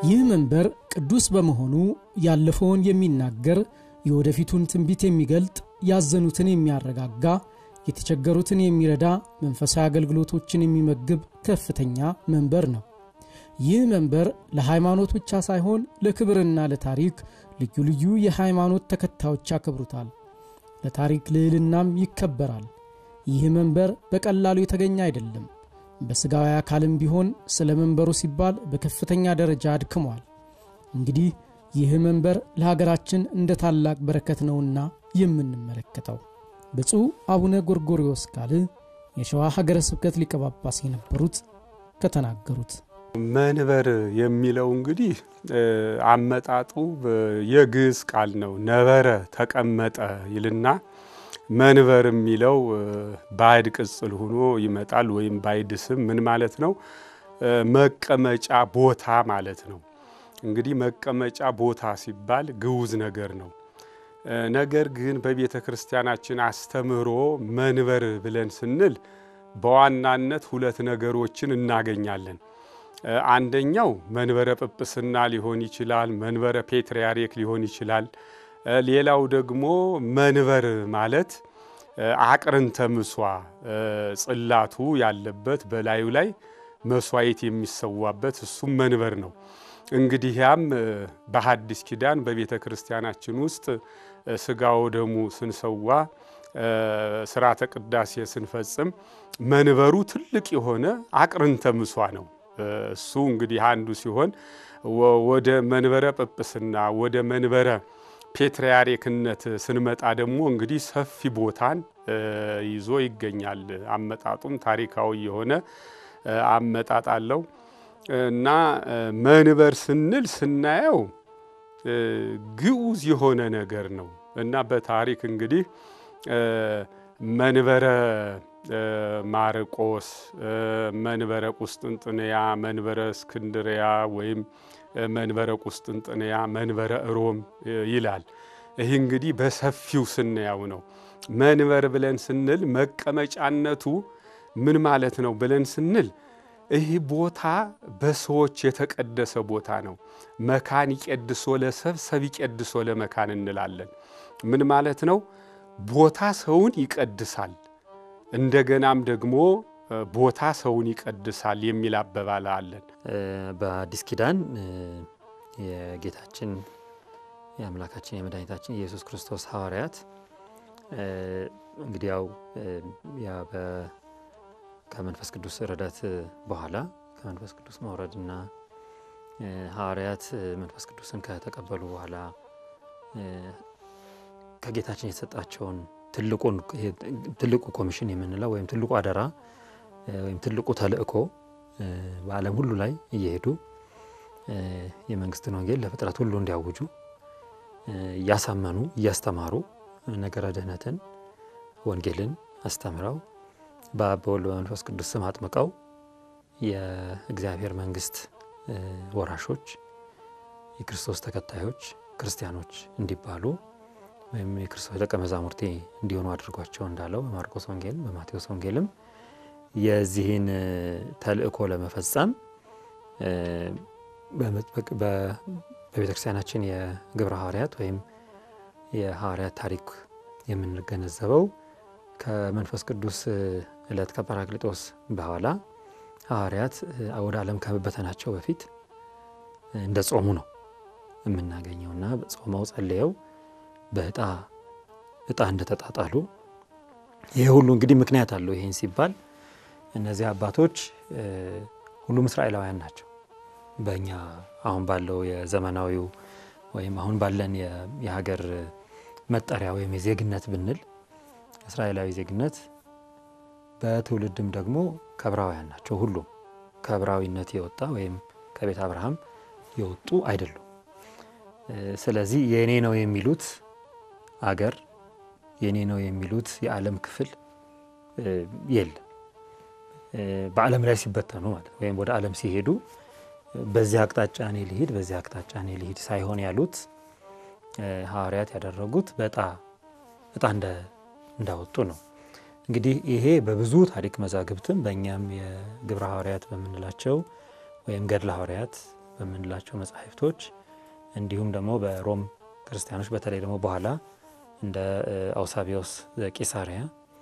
ይህ መንበር ቅዱስ በመሆኑ ያለፈውን የሚናገር የወደፊቱን ትንቢት የሚገልጥ ያዘኑትን የሚያረጋጋ የተቸገሩትን የሚረዳ መንፈሳዊ አገልግሎቶችን የሚመግብ ከፍተኛ መንበር ነው። ይህ መንበር ለሃይማኖት ብቻ ሳይሆን ለክብርና ለታሪክ ልዩ ልዩ የሃይማኖት ተከታዮች ያከብሩታል። ለታሪክ ልዕልናም ይከበራል። ይህ መንበር በቀላሉ የተገኘ አይደለም። በሥጋዊ አካልም ቢሆን ስለ መንበሩ ሲባል በከፍተኛ ደረጃ አድክሟል። እንግዲህ ይህ መንበር ለሀገራችን እንደ ታላቅ በረከት ነውና የምንመለከተው። ብፁዕ አቡነ ጎርጎርዮስ ካል የሸዋ ሀገረ ስብከት ሊቀ ጳጳስ የነበሩት ከተናገሩት መንበር የሚለው እንግዲህ አመጣጡ የግዕዝ ቃል ነው። ነበረ ተቀመጠ ይልና መንበር የሚለው ባዕድ ቅጽል ሆኖ ይመጣል። ወይም ባዕድ ስም ምን ማለት ነው? መቀመጫ ቦታ ማለት ነው። እንግዲህ መቀመጫ ቦታ ሲባል ግዑዝ ነገር ነው። ነገር ግን በቤተ ክርስቲያናችን አስተምህሮ መንበር ብለን ስንል በዋናነት ሁለት ነገሮችን እናገኛለን። አንደኛው መንበረ ጵጵስና ሊሆን ይችላል። መንበረ ፔትርያርክ ሊሆን ይችላል። ሌላው ደግሞ መንበር ማለት አቅርንተ ምሷ ጽላቱ ያለበት በላዩ ላይ መስዋዕት የሚሰዋበት እሱም መንበር ነው። እንግዲህ ያም በሐዲስ ኪዳን በቤተ ክርስቲያናችን ውስጥ ስጋው ደሙ ስንሰዋ ስርዓተ ቅዳሴ ስንፈጽም መንበሩ ትልቅ የሆነ አቅርንተ ምሷ ነው። እሱ እንግዲህ አንዱ ሲሆን ወደ መንበረ ጵጵስና ወደ መንበረ ፔትርያርክነት ስንመጣ ደግሞ እንግዲህ ሰፊ ቦታን ይዞ ይገኛል። አመጣጡም ታሪካዊ የሆነ አመጣጥ አለው እና መንበር ስንል ስናየው ግዑዝ የሆነ ነገር ነው እና በታሪክ እንግዲህ መንበረ ማርቆስ፣ መንበረ ቁስጥንጥንያ፣ መንበረ እስክንድሪያ ወይም መንበረ ቁስጥንጥንያ፣ መንበረ ሮም ይላል። ይህ እንግዲህ በሰፊው ስናየው ነው። መንበር ብለን ስንል መቀመጫነቱ ምን ማለት ነው ብለን ስንል ይህ ቦታ በሰዎች የተቀደሰ ቦታ ነው። መካን ይቄድሶ ለሰብ ሰብ ይቄድሶ ለመካን እንላለን። ምን ማለት ነው? ቦታ ሰውን ይቀድሳል፣ እንደገናም ደግሞ ቦታ ሰውን ይቀድሳል የሚል አባባል አለን። በአዲስ ኪዳን የጌታችን የአምላካችን የመድኃኒታችን የኢየሱስ ክርስቶስ ሐዋርያት እንግዲህ ያው ከመንፈስ ቅዱስ ረዳት በኋላ ከመንፈስ ቅዱስ መውረድና ሐዋርያት መንፈስ ቅዱስን ከተቀበሉ በኋላ ከጌታችን የተሰጣቸውን ትልቁ ኮሚሽን የምንለው ወይም ትልቁ አደራ ወይም ትልቁ ተልእኮ በዓለም ሁሉ ላይ እየሄዱ የመንግስትን ወንጌል ለፍጥረት ሁሉ እንዲያውጁ እያሳመኑ እያስተማሩ ነገረ ድህነትን ወንጌልን አስተምረው በአብ በወልድ በመንፈስ ቅዱስ ስም አጥምቀው የእግዚአብሔር መንግስት ወራሾች የክርስቶስ ተከታዮች ክርስቲያኖች እንዲባሉ ወይም የክርስቶስ ደቀ መዛሙርቴ እንዲሆኑ አድርጓቸው እንዳለው በማርቆስ ወንጌል በማቴዎስ ወንጌልም የዚህን ተልእኮ ለመፈጸም በቤተ ክርስቲያናችን የግብረ ሐዋርያት ወይም የሐዋርያት ታሪክ የምንገነዘበው ከመንፈስ ቅዱስ ዕለት ከጰራቅሊጦስ በኋላ ሐዋርያት ወደ ዓለም ከመበተናቸው በፊት እንደ ጾሙ ነው የምናገኘውና ጾመው ጸልየው በእጣ እጣ እንደተጣጣሉ ይሄ ሁሉ እንግዲህ ምክንያት አለው። ይሄን ሲባል እነዚህ አባቶች ሁሉም እስራኤላውያን ናቸው። በእኛ አሁን ባለው የዘመናዊው ወይም አሁን ባለን የሀገር መጠሪያ ወይም የዜግነት ብንል እስራኤላዊ ዜግነት በትውልድም ደግሞ ከዕብራውያን ናቸው። ሁሉም ከዕብራዊነት የወጣ ወይም ከቤተ አብርሃም የወጡ አይደሉም። ስለዚህ የእኔ ነው የሚሉት አገር የእኔ ነው የሚሉት የዓለም ክፍል የለም። በዓለም ላይ ሲበተኑ ማለት ወይም ወደ ዓለም ሲሄዱ በዚህ አቅጣጫ እኔ ልሂድ፣ በዚህ አቅጣጫ እኔ ልሂድ ሳይሆን ያሉት ሐዋርያት ያደረጉት በዕጣ ዕጣ እንዳወጡ ነው። እንግዲህ ይሄ በብዙ ታሪክ መዛግብትም በእኛም የግብረ ሐዋርያት በምንላቸው ወይም ገድለ ሐዋርያት በምንላቸው መጻሕፍቶች እንዲሁም ደግሞ በሮም ክርስቲያኖች በተለይ ደግሞ በኋላ እንደ አውሳቢዮስ ዘቂሳሪያ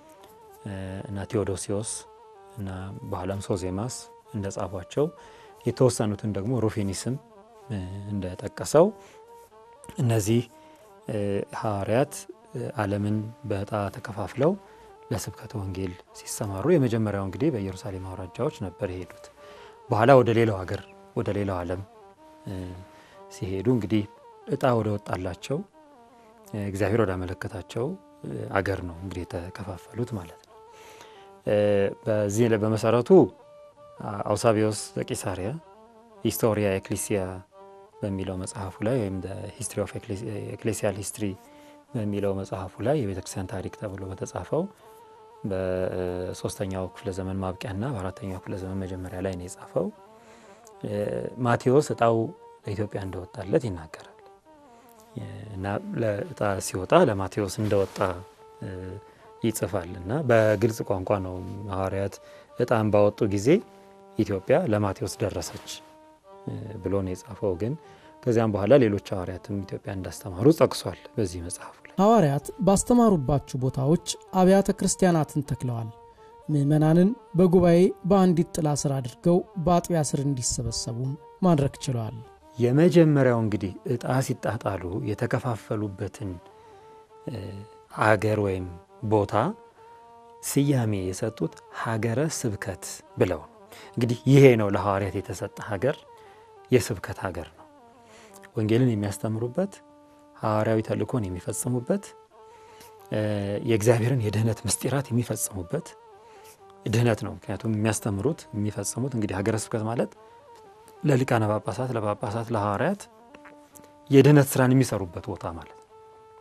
እና ቴዎዶሲዮስ እና በኋላም ሶዜማስ እንደ ጻፏቸው የተወሰኑትን ደግሞ ሩፊኒስም እንደጠቀሰው እነዚህ ሐዋርያት ዓለምን በዕጣ ተከፋፍለው ለስብከተ ወንጌል ሲሰማሩ የመጀመሪያው እንግዲህ በኢየሩሳሌም አውራጃዎች ነበር የሄዱት። በኋላ ወደ ሌላው ሀገር ወደ ሌላው ዓለም ሲሄዱ እንግዲህ እጣ ወደ ወጣላቸው እግዚአብሔር ወደ አመለከታቸው አገር ነው እንግዲህ የተከፋፈሉት ማለት ነው። በዚህ በመሰረቱ አውሳቢዮስ ዘቂሳሪያ ሂስቶሪያ ኤክሊሲያ በሚለው መጽሐፉ ላይ ወይም ሂስትሪ ኦፍ ኤክሌሲያል ሂስትሪ በሚለው መጽሐፉ ላይ የቤተክርስቲያን ታሪክ ተብሎ በተጻፈው በሶስተኛው ክፍለ ዘመን ማብቂያና በአራተኛው ክፍለ ዘመን መጀመሪያ ላይ ነው የጻፈው። ማቴዎስ እጣው ለኢትዮጵያ እንደወጣለት ይናገራል እና ለእጣ ሲወጣ ለማቴዎስ እንደወጣ ይጽፋል እና በግልጽ ቋንቋ ነው ሐዋርያት እጣን ባወጡ ጊዜ ኢትዮጵያ ለማቴዎስ ደረሰች ብሎ ነው የጻፈው። ግን ከዚያም በኋላ ሌሎች ሐዋርያትም ኢትዮጵያ እንዳስተማሩ ጠቅሷል በዚህ መጽሐፉ ላይ። ሐዋርያት ባስተማሩባቸው ቦታዎች አብያተ ክርስቲያናትን ተክለዋል። ምዕመናንን በጉባኤ በአንዲት ጥላ ስር አድርገው በአጥቢያ ስር እንዲሰበሰቡም ማድረግ ችለዋል። የመጀመሪያው እንግዲህ እጣ ሲጣጣሉ የተከፋፈሉበትን አገር ወይም ቦታ ስያሜ የሰጡት ሀገረ ስብከት ብለው ነው። እንግዲህ ይሄ ነው ለሐዋርያት የተሰጠ ሀገር የስብከት ሀገር ነው። ወንጌልን የሚያስተምሩበት፣ ሐዋርያዊ ተልእኮን የሚፈጽሙበት፣ የእግዚአብሔርን የድህነት ምስጢራት የሚፈጽሙበት ድህነት ነው። ምክንያቱም የሚያስተምሩት የሚፈጽሙት እንግዲህ ሀገረ ስብከት ማለት ለሊቃነ ጳጳሳት፣ ለጳጳሳት፣ ለሐዋርያት የድህነት ስራን የሚሰሩበት ቦታ ማለት ነው።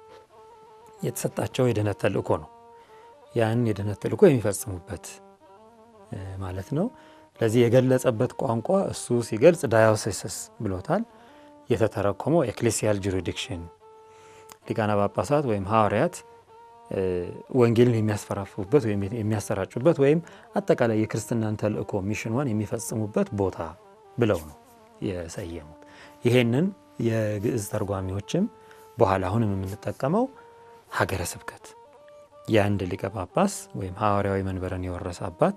የተሰጣቸው የድህነት ተልእኮ ነው። ያን የድህነት ተልእኮ የሚፈጽሙበት ማለት ነው። ለዚህ የገለጸበት ቋንቋ እሱ ሲገልጽ ዳዮሴስስ ብሎታል። የተተረኮመው ኤክሌሲያል ጁሪዲክሽን ሊቃነ ጳጳሳት ወይም ሐዋርያት ወንጌልን የሚያስፈራፉበት ወይም የሚያሰራጩበት ወይም አጠቃላይ የክርስትናን ተልእኮ ሚሽኗን የሚፈጽሙበት ቦታ ብለው ነው የሰየሙት። ይሄንን የግዕዝ ተርጓሚዎችም በኋላ አሁንም የምንጠቀመው ሀገረ ስብከት የአንድ ሊቀ ጳጳስ ወይም ሐዋርያዊ መንበርን የወረሰ አባት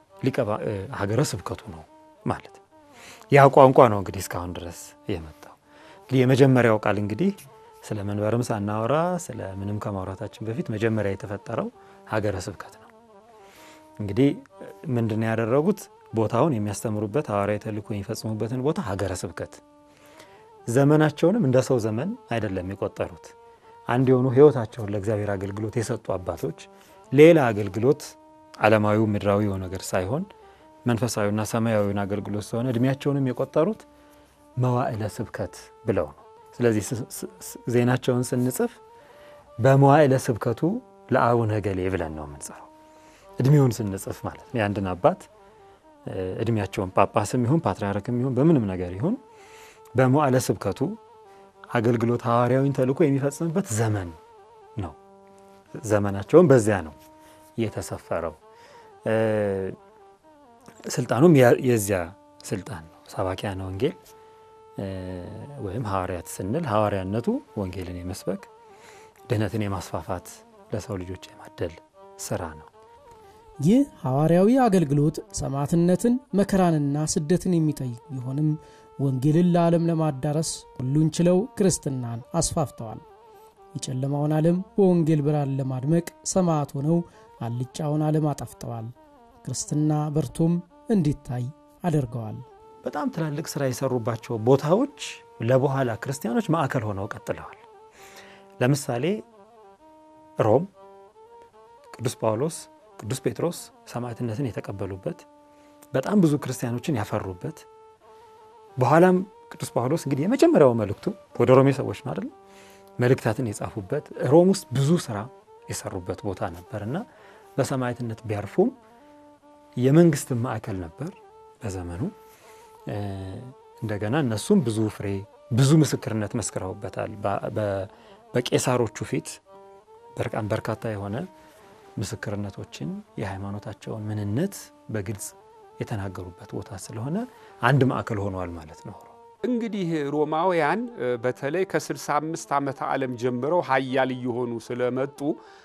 ሀገረ ስብከቱ ነው ማለት ነው። ያ ቋንቋ ነው እንግዲህ እስካሁን ድረስ የመጣው። እንግዲህ የመጀመሪያው ቃል እንግዲህ ስለ መንበርም ሳናወራ ስለ ምንም ከማውራታችን በፊት መጀመሪያ የተፈጠረው ሀገረ ስብከት ነው። እንግዲህ ምንድን ያደረጉት ቦታውን የሚያስተምሩበት ሐዋርያዊ ተልእኮ የሚፈጽሙበትን ቦታ ሀገረ ስብከት፣ ዘመናቸውንም እንደ ሰው ዘመን አይደለም የቆጠሩት። አንድ የሆኑ ሕይወታቸውን ለእግዚአብሔር አገልግሎት የሰጡ አባቶች ሌላ አገልግሎት ዓለማዊው ምድራዊው ነገር ሳይሆን መንፈሳዊና ሰማያዊውን አገልግሎት ስለሆነ እድሜያቸውንም የቆጠሩት መዋዕለ ስብከት ብለው ነው። ስለዚህ ዜናቸውን ስንጽፍ በመዋዕለ ስብከቱ ለአቡነ ገሌ ብለን ነው የምንጽፈው። እድሜውን ስንጽፍ ማለት ነው። የአንድን አባት እድሜያቸውን ጳጳስም ይሁን ፓትርያርክም ይሁን በምንም ነገር ይሁን በመዋዕለ ስብከቱ አገልግሎት ሐዋርያዊን ተልእኮ የሚፈጽምበት ዘመን ነው። ዘመናቸውን በዚያ ነው የተሰፈረው። ስልጣኑም የዚያ ስልጣን ነው። ሰባኪያነ ወንጌል ወይም ሐዋርያት ስንል ሐዋርያነቱ ወንጌልን የመስበክ ድህነትን የማስፋፋት ለሰው ልጆች የማደል ስራ ነው። ይህ ሐዋርያዊ አገልግሎት ሰማዕትነትን፣ መከራንና ስደትን የሚጠይቅ ቢሆንም ወንጌልን ለዓለም ለማዳረስ ሁሉን ችለው ክርስትናን አስፋፍተዋል። የጨለማውን ዓለም በወንጌል ብርሃን ለማድመቅ ሰማዕት ሆነው አልጫውን ዓለም አጠፍተዋል። ክርስትና በርቶም እንዲታይ አድርገዋል። በጣም ትላልቅ ስራ የሰሩባቸው ቦታዎች ለበኋላ ክርስቲያኖች ማዕከል ሆነው ቀጥለዋል። ለምሳሌ ሮም ቅዱስ ጳውሎስ፣ ቅዱስ ጴጥሮስ ሰማዕትነትን የተቀበሉበት በጣም ብዙ ክርስቲያኖችን ያፈሩበት በኋላም ቅዱስ ጳውሎስ እንግዲህ የመጀመሪያው መልእክቱ ወደ ሮሜ ሰዎች ነው አይደል? መልእክታትን የጻፉበት ሮም ውስጥ ብዙ ስራ የሰሩበት ቦታ ነበር እና በሰማዕትነት ቢያርፉም የመንግስት ማዕከል ነበር በዘመኑ። እንደገና እነሱም ብዙ ፍሬ ብዙ ምስክርነት መስክረውበታል። በቄሳሮቹ ፊት በርካታ የሆነ ምስክርነቶችን የሃይማኖታቸውን ምንነት በግልጽ የተናገሩበት ቦታ ስለሆነ አንድ ማዕከል ሆኗል ማለት ነው። እንግዲህ ሮማውያን በተለይ ከ65 ዓመተ ዓለም ጀምረው ሀያል እየሆኑ ስለመጡ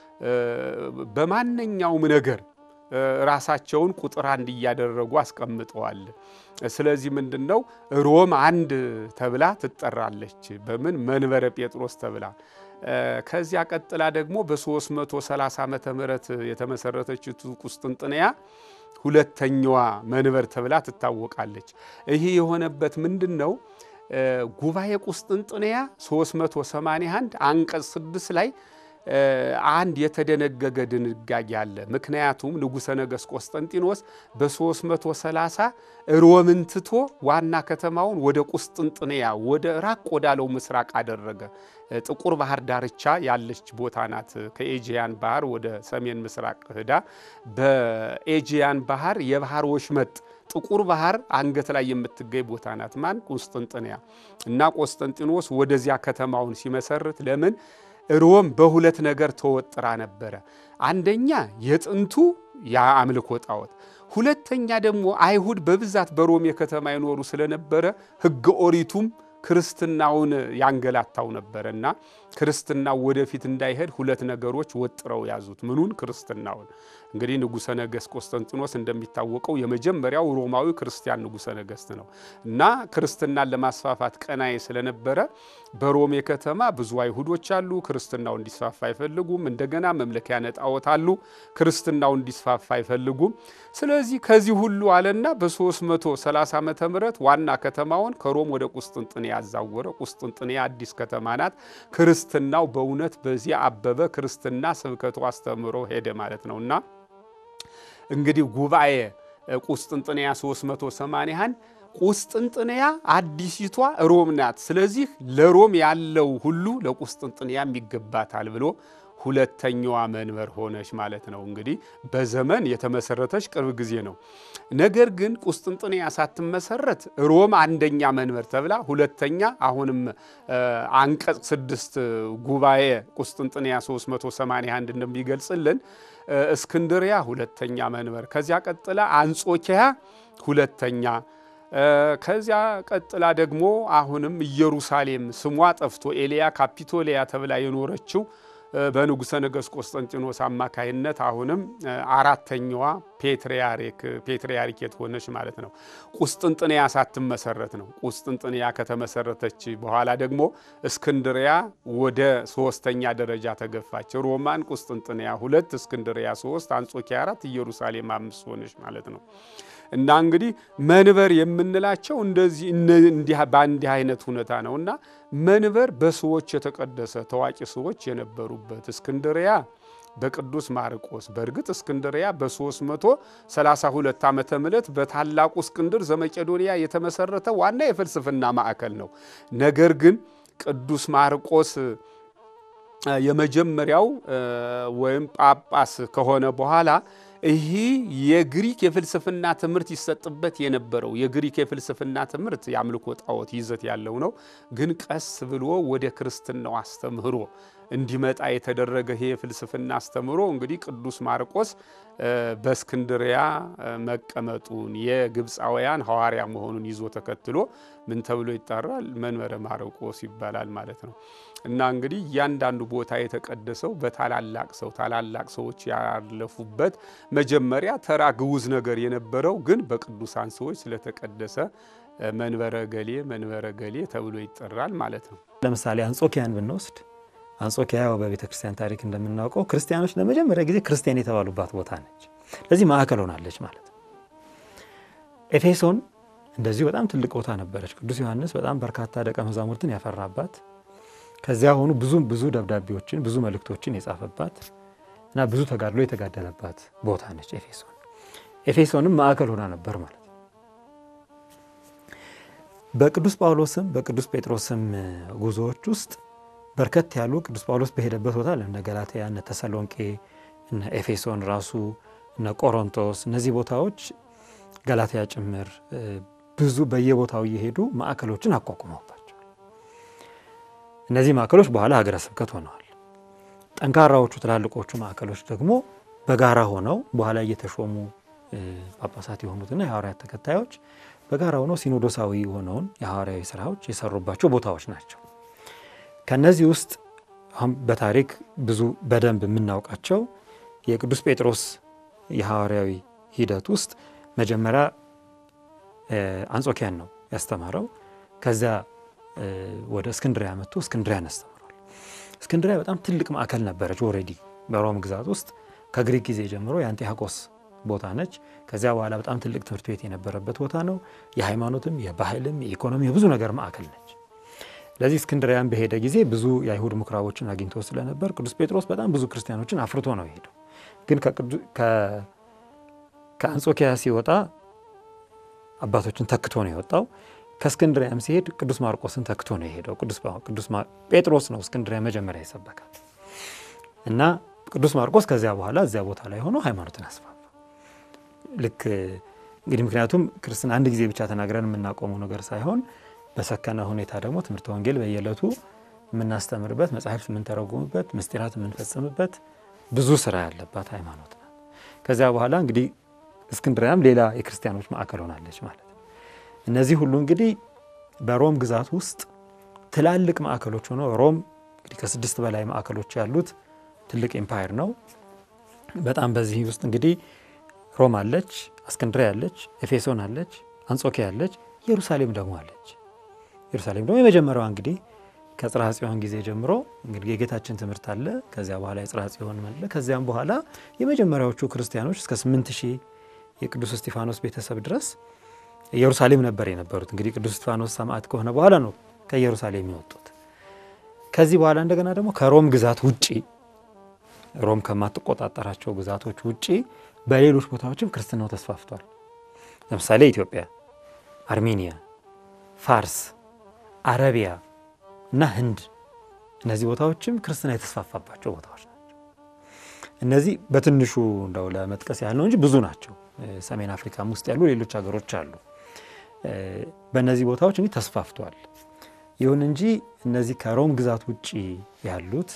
በማንኛውም ነገር ራሳቸውን ቁጥር አንድ እያደረጉ አስቀምጠዋል። ስለዚህ ምንድን ነው ሮም አንድ ተብላ ትጠራለች። በምን መንበረ ጴጥሮስ ተብላ ከዚያ ቀጥላ ደግሞ በ330 ዓመተ ምህረት የተመሰረተችው ቁስጥንጥንያ ሁለተኛዋ መንበር ተብላ ትታወቃለች። ይህ የሆነበት ምንድን ነው? ጉባኤ ቁስጥንጥንያ 381 አንቀጽ 6 ላይ አንድ የተደነገገ ድንጋጌ አለ። ምክንያቱም ንጉሠ ነገሥት ቆስጠንጢኖስ በ330 ሮምን ትቶ ዋና ከተማውን ወደ ቁስጥንጥንያ ወደ ራቅ ወዳለው ምስራቅ አደረገ። ጥቁር ባህር ዳርቻ ያለች ቦታ ናት። ከኤጂያን ባህር ወደ ሰሜን ምስራቅ ህዳ በኤጂያን ባህር የባህር ወሽመጥ ጥቁር ባህር አንገት ላይ የምትገኝ ቦታ ናት። ማን? ቁስጥንጥንያ እና ቆስጠንጢኖስ ወደዚያ ከተማውን ሲመሰርት ለምን ሮም በሁለት ነገር ተወጥራ ነበረ። አንደኛ የጥንቱ የአምልኮ ጣዖት፣ ሁለተኛ ደግሞ አይሁድ በብዛት በሮም የከተማ ይኖሩ ስለነበረ ሕገ ኦሪቱም ክርስትናውን ያንገላታው ነበረ እና ክርስትናው ወደፊት እንዳይሄድ ሁለት ነገሮች ወጥረው ያዙት። ምኑን? ክርስትናውን። እንግዲህ ንጉሠ ነገሥት ቆስጠንጢኖስ እንደሚታወቀው የመጀመሪያው ሮማዊ ክርስቲያን ንጉሠ ነገሥት ነው እና ክርስትናን ለማስፋፋት ቀናይ ስለነበረ በሮሜ ከተማ ብዙ አይሁዶች አሉ። ክርስትናው እንዲስፋፋ አይፈልጉም። እንደገና መምለኪያ ጣዖት አሉ። ክርስትናው እንዲስፋፋ አይፈልጉም። ስለዚህ ከዚህ ሁሉ አለና በ330 ዓመተ ምህረት ዋና ከተማውን ከሮም ወደ ቁስጥንጥንያ ያዛወረ። ቁስጥንጥንያ አዲስ ከተማ ናት። ክርስትናው በእውነት በዚህ አበበ። ክርስትና ስብከቱ አስተምሮ ሄደ ማለት ነውና እንግዲህ ጉባኤ ቁስጥንጥንያ 381 ቁስጥንጥንያ አዲሲቷ ሮም ናት። ስለዚህ ለሮም ያለው ሁሉ ለቁስጥንጥንያም ይገባታል ብሎ ሁለተኛዋ መንበር ሆነች ማለት ነው። እንግዲህ በዘመን የተመሰረተች ቅርብ ጊዜ ነው። ነገር ግን ቁስጥንጥንያ ሳትመሰረት ሮም አንደኛ መንበር ተብላ ሁለተኛ፣ አሁንም አንቀጽ ስድስት ጉባኤ ቁስጥንጥንያ 381 እንደሚገልጽልን እስክንድሪያ ሁለተኛ መንበር፣ ከዚያ ቀጥላ አንጾኪያ ሁለተኛ ከዚያ ቀጥላ ደግሞ አሁንም ኢየሩሳሌም ስሟ ጠፍቶ ኤልያ ካፒቶሊያ ተብላ የኖረችው በንጉሠ ነገሥት ቆስጠንጢኖስ አማካይነት አሁንም አራተኛዋ ፔትርያርክ ሆነች ማለት ነው። ቁስጥንጥንያ ሳትመሰረት ነው። ቁስጥንጥንያ ከተመሰረተች በኋላ ደግሞ እስክንድሪያ ወደ ሶስተኛ ደረጃ ተገፋች። ሮማን ቁስጥንጥንያ ሁለት፣ እስክንድሪያ ሶስት፣ አንጾኪያ አራት፣ ኢየሩሳሌም አምስት ሆነች ማለት ነው። እና እንግዲህ መንበር የምንላቸው እንደዚህ በእንዲህ አይነት ሁኔታ ነው። እና መንበር በሰዎች የተቀደሰ ታዋቂ ሰዎች የነበሩበት እስክንድሪያ በቅዱስ ማርቆስ በእርግጥ እስክንድሪያ በ332 ዓመተ ምህረት በታላቁ እስክንድር ዘመቄዶንያ የተመሰረተ ዋና የፍልስፍና ማዕከል ነው። ነገር ግን ቅዱስ ማርቆስ የመጀመሪያው ወይም ጳጳስ ከሆነ በኋላ ይህ የግሪክ የፍልስፍና ትምህርት ይሰጥበት የነበረው የግሪክ የፍልስፍና ትምህርት የአምልኮ ጣዖት ይዘት ያለው ነው። ግን ቀስ ብሎ ወደ ክርስትናው አስተምህሮ እንዲመጣ የተደረገ ይሄ የፍልስፍና አስተምህሮ እንግዲህ ቅዱስ ማርቆስ በእስክንድሪያ መቀመጡን የግብፃውያን ሐዋርያ መሆኑን ይዞ ተከትሎ ምን ተብሎ ይጠራል? መንበረ ማርቆስ ይባላል ማለት ነው። እና እንግዲህ እያንዳንዱ ቦታ የተቀደሰው በታላላቅ ሰው ታላላቅ ሰዎች ያለፉበት መጀመሪያ ተራ ግዑዝ ነገር የነበረው ግን በቅዱሳን ሰዎች ስለተቀደሰ መንበረ ገሌ መንበረ ገሌ ተብሎ ይጠራል ማለት ነው። ለምሳሌ አንጾኪያን ብንወስድ አንጾኪያ በቤተ ክርስቲያን ታሪክ እንደምናውቀው ክርስቲያኖች ለመጀመሪያ ጊዜ ክርስቲያን የተባሉባት ቦታ ነች። ለዚህ ማዕከል ሆናለች ማለት ነው። ኤፌሶን እንደዚሁ በጣም ትልቅ ቦታ ነበረች። ቅዱስ ዮሐንስ በጣም በርካታ ደቀ መዛሙርትን ያፈራባት ከዚያ ሆኑ ብዙ ብዙ ደብዳቤዎችን ብዙ መልእክቶችን የጻፈባት እና ብዙ ተጋድሎ የተጋደለባት ቦታ ነች ኤፌሶን። ኤፌሶንም ማዕከል ሆና ነበር ማለት ነው። በቅዱስ ጳውሎስም በቅዱስ ጴጥሮስም ጉዞዎች ውስጥ በርከት ያሉ ቅዱስ ጳውሎስ በሄደበት ቦታ እነ ገላትያ፣ እነ ተሰሎንቄ፣ እነ ኤፌሶን ራሱ እነ ቆሮንቶስ እነዚህ ቦታዎች ገላትያ ጭምር ብዙ በየቦታው እየሄዱ ማዕከሎችን አቋቁመውባቸው እነዚህ ማዕከሎች በኋላ ሀገረ ስብከት ሆነዋል። ጠንካራዎቹ ትላልቆቹ ማዕከሎች ደግሞ በጋራ ሆነው በኋላ እየተሾሙ ጳጳሳት የሆኑትና የሐዋርያት ተከታዮች በጋራ ሆነው ሲኖዶሳዊ የሆነውን የሐዋርያዊ ስራዎች የሰሩባቸው ቦታዎች ናቸው። ከነዚህ ውስጥ አሁን በታሪክ ብዙ በደንብ የምናውቃቸው የቅዱስ ጴጥሮስ የሐዋርያዊ ሂደት ውስጥ መጀመሪያ አንጾኪያን ነው ያስተማረው። ከዚያ ወደ እስክንድሪያ መጥቶ እስክንድሪያን አስተምሯል። እስክንድሪያ በጣም ትልቅ ማዕከል ነበረች። ኦልሬዲ በሮም ግዛት ውስጥ ከግሪክ ጊዜ ጀምሮ የአንጢያቆስ ቦታ ነች። ከዚያ በኋላ በጣም ትልቅ ትምህርት ቤት የነበረበት ቦታ ነው። የሃይማኖትም፣ የባህልም፣ የኢኮኖሚ የብዙ ነገር ማዕከል ነች። ለዚህ እስክንድሪያን በሄደ ጊዜ ብዙ የአይሁድ ምኩራቦችን አግኝቶ ስለነበር ቅዱስ ጴጥሮስ በጣም ብዙ ክርስቲያኖችን አፍርቶ ነው የሄደው። ግን ከአንጾኪያ ሲወጣ አባቶችን ተክቶ ነው የወጣው። ከእስክንድሪያም ሲሄድ ቅዱስ ማርቆስን ተክቶ ነው የሄደው። ቅዱስ ጴጥሮስ ነው እስክንድሪያ መጀመሪያ ይሰበካል እና ቅዱስ ማርቆስ ከዚያ በኋላ እዚያ ቦታ ላይ ሆኖ ሃይማኖትን አስፋፋ። ልክ እንግዲህ ምክንያቱም ክርስትና አንድ ጊዜ ብቻ ተናግረን የምናቆመው ነገር ሳይሆን በሰከነ ሁኔታ ደግሞ ትምህርተ ወንጌል በየዕለቱ የምናስተምርበት፣ መጽሐፍት የምንተረጉምበት፣ ምስጢራት የምንፈጽምበት ብዙ ስራ ያለባት ሃይማኖት ናት። ከዚያ በኋላ እንግዲህ እስክንድሪያም ሌላ የክርስቲያኖች ማዕከል ሆናለች ማለት ነው። እነዚህ ሁሉ እንግዲህ በሮም ግዛት ውስጥ ትላልቅ ማዕከሎች ሆነው ሮም እንግዲህ ከስድስት በላይ ማዕከሎች ያሉት ትልቅ ኤምፓየር ነው። በጣም በዚህ ውስጥ እንግዲህ ሮም አለች፣ እስክንድሪያ አለች፣ ኤፌሶን አለች፣ አንጾኪያ አለች፣ ኢየሩሳሌም ደግሞ አለች። ኢየሩሳሌም ደግሞ የመጀመሪያዋ እንግዲህ ከጽርሐ ጽዮን ጊዜ ጀምሮ እንግዲህ የጌታችን ትምህርት አለ። ከዚያ በኋላ የጽርሐ ጽዮን አለ። ከዚያም በኋላ የመጀመሪያዎቹ ክርስቲያኖች እስከ ስምንት ሺህ የቅዱስ እስጢፋኖስ ቤተሰብ ድረስ ኢየሩሳሌም ነበር የነበሩት። እንግዲህ ቅዱስ እስጢፋኖስ ሰማዕት ከሆነ በኋላ ነው ከኢየሩሳሌም የወጡት። ከዚህ በኋላ እንደገና ደግሞ ከሮም ግዛት ውጪ ሮም ከማትቆጣጠራቸው ግዛቶች ውጪ በሌሎች ቦታዎችም ክርስትናው ተስፋፍቷል። ለምሳሌ ኢትዮጵያ፣ አርሜኒያ፣ ፋርስ፣ አረቢያ እና ህንድ እነዚህ ቦታዎችም ክርስትና የተስፋፋባቸው ቦታዎች ናቸው። እነዚህ በትንሹ እንደው ለመጥቀስ ያህል ነው እንጂ ብዙ ናቸው። ሰሜን አፍሪካም ውስጥ ያሉ ሌሎች ሀገሮች አሉ። በእነዚህ ቦታዎች እንግዲህ ተስፋፍቷል። ይሁን እንጂ እነዚህ ከሮም ግዛት ውጭ ያሉት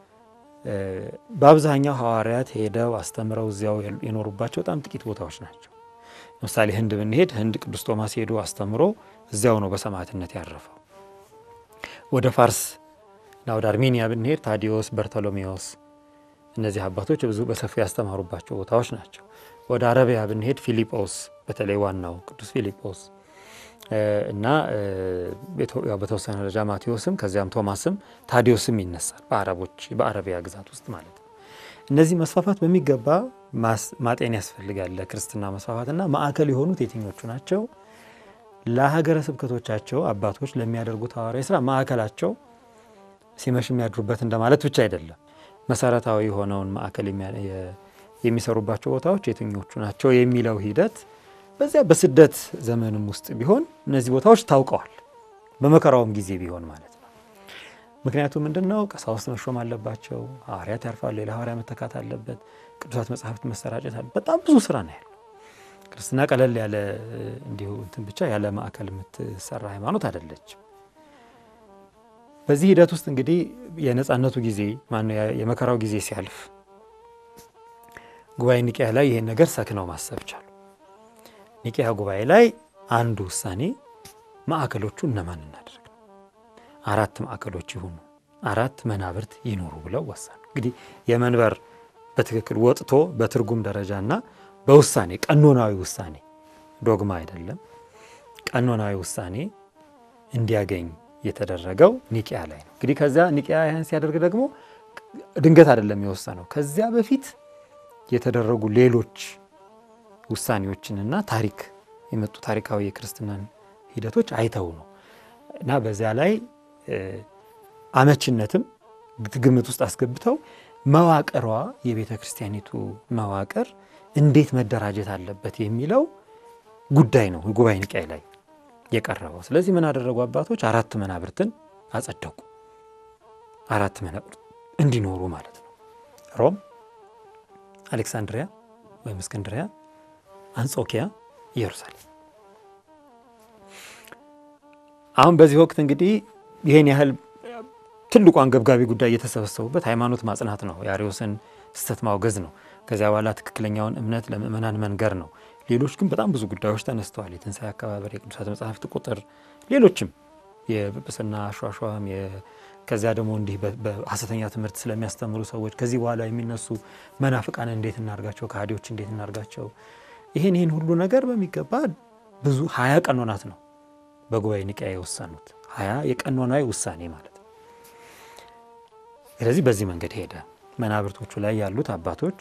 በአብዛኛው ሐዋርያት ሄደው አስተምረው እዚያው የኖሩባቸው በጣም ጥቂት ቦታዎች ናቸው። ለምሳሌ ህንድ ብንሄድ ህንድ ቅዱስ ቶማስ ሄዶ አስተምሮ እዚያው ነው በሰማዕትነት ያረፈው። ወደ ፋርስ እና ወደ አርሜኒያ ብንሄድ ታዲዮስ፣ በርቶሎሜዎስ እነዚህ አባቶች ብዙ በሰፊው ያስተማሩባቸው ቦታዎች ናቸው። ወደ አረቢያ ብንሄድ ፊሊጶስ በተለይ ዋናው ቅዱስ ፊሊጶስ እና በተወሰነ ደረጃ ማቴዎስም ከዚያም ቶማስም ታዲዮስም ይነሳል። በአረቦች በአረቢያ ግዛት ውስጥ ማለት ነው። እነዚህ መስፋፋት በሚገባ ማጤን ያስፈልጋል። ለክርስትና መስፋፋትና ማዕከል የሆኑት የትኞቹ ናቸው? ለሀገረ ስብከቶቻቸው አባቶች ለሚያደርጉት ሐዋርያዊ ስራ ማዕከላቸው ሲመሽ የሚያድሩበት እንደማለት ብቻ አይደለም። መሰረታዊ የሆነውን ማዕከል የሚሰሩባቸው ቦታዎች የትኞቹ ናቸው የሚለው ሂደት በዚያ በስደት ዘመንም ውስጥ ቢሆን እነዚህ ቦታዎች ታውቀዋል። በመከራውም ጊዜ ቢሆን ማለት ነው። ምክንያቱም ምንድን ነው? ቀሳውስት መሾም አለባቸው። ሐዋርያት ያርፋሉ። ሌላ ሐዋርያ መተካት አለበት። ቅዱሳት መጽሐፍት መሰራጨት አለ። በጣም ብዙ ስራ ነው ያለው። ክርስትና ቀለል ያለ እንዲሁ እንትን ብቻ ያለ ማዕከል የምትሰራ ሃይማኖት አይደለችም። በዚህ ሂደት ውስጥ እንግዲህ የነፃነቱ ጊዜ ማነው የመከራው ጊዜ ሲያልፍ ጉባኤ ኒቅያ ላይ ይሄን ነገር ሰክነው ማሰብ ቻሉ። ኒቅያ ጉባኤ ላይ አንዱ ውሳኔ ማዕከሎቹ እነማን እናደርግ ነው፣ አራት ማዕከሎች ይሁኑ፣ አራት መናብርት ይኖሩ ብለው ወሰኑ። እንግዲህ የመንበር በትክክል ወጥቶ በትርጉም ደረጃና በውሳኔ ቀኖናዊ ውሳኔ ዶግማ አይደለም፣ ቀኖናዊ ውሳኔ እንዲያገኝ የተደረገው ኒቅያ ላይ ነው። እንግዲህ ከዚያ ኒቅያ ያን ሲያደርግ ደግሞ ድንገት አይደለም የወሰነው ከዚያ በፊት የተደረጉ ሌሎች ውሳኔዎችንና ታሪክ የመጡ ታሪካዊ የክርስትናን ሂደቶች አይተው ነው እና በዚያ ላይ አመችነትም ግምት ውስጥ አስገብተው መዋቅሯ የቤተ ክርስቲያኒቱ መዋቅር እንዴት መደራጀት አለበት የሚለው ጉዳይ ነው ጉባኤ ኒቅያ ላይ የቀረበው። ስለዚህ ምን አደረጉ አባቶች? አራት መናብርትን አጸደቁ። አራት መናብርት እንዲኖሩ ማለት ነው። ሮም፣ አሌክሳንድሪያ ወይም እስክንድሪያ፣ አንጾኪያ፣ ኢየሩሳሌም። አሁን በዚህ ወቅት እንግዲህ ይህን ያህል ትልቁ አንገብጋቢ ጉዳይ እየተሰበሰቡበት ሃይማኖት ማጽናት ነው። የአርዮስን ስህተት ማውገዝ ነው። ከዚያ በኋላ ትክክለኛውን እምነት ለምእመናን መንገር ነው። ሌሎች ግን በጣም ብዙ ጉዳዮች ተነስተዋል። የትንሣኤ አከባበር፣ የቅዱሳት መጽሐፍት ቁጥር፣ ሌሎችም የጵጵስና አሿሿም፣ ከዚያ ደግሞ እንዲህ በሐሰተኛ ትምህርት ስለሚያስተምሩ ሰዎች ከዚህ በኋላ የሚነሱ መናፍቃን እንዴት እናርጋቸው፣ ከሃዲዎች እንዴት እናርጋቸው፣ ይህን ይህን ሁሉ ነገር በሚገባ ብዙ ሀያ ቀኖናት ነው በጉባኤ ኒቅያ የወሰኑት ሀያ የቀኖናዊ ውሳኔ ማለት ነው። ስለዚህ በዚህ መንገድ ሄደ። መናብርቶቹ ላይ ያሉት አባቶች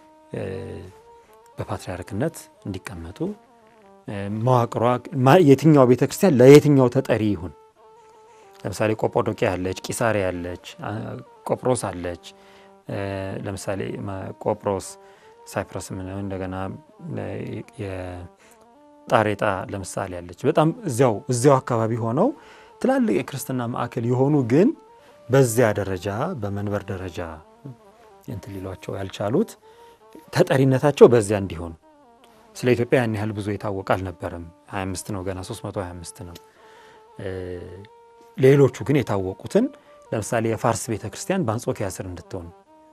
በፓትርያርክነት እንዲቀመጡ መዋቅሯ የትኛው ቤተ ክርስቲያን ለየትኛው ተጠሪ ይሁን። ለምሳሌ ቆጶዶቅያ አለች፣ ቂሳሪያ አለች፣ ቆጵሮስ አለች። ለምሳሌ ቆጵሮስ ሳይፕረስ ምነው እንደገና የጣሬጣ ለምሳሌ አለች። በጣም እዚያው እዚያው አካባቢ ሆነው ትላልቅ የክርስትና ማዕከል የሆኑ ግን በዚያ ደረጃ በመንበር ደረጃ እንትን ሊሏቸው ያልቻሉት ተጠሪነታቸው በዚያ እንዲሆን ስለ ኢትዮጵያ ያን ያህል ብዙ የታወቀ አልነበረም። 25 ነው ገና 325 ነው። ሌሎቹ ግን የታወቁትን ለምሳሌ የፋርስ ቤተ ክርስቲያን በአንጾኪያ ስር እንድትሆን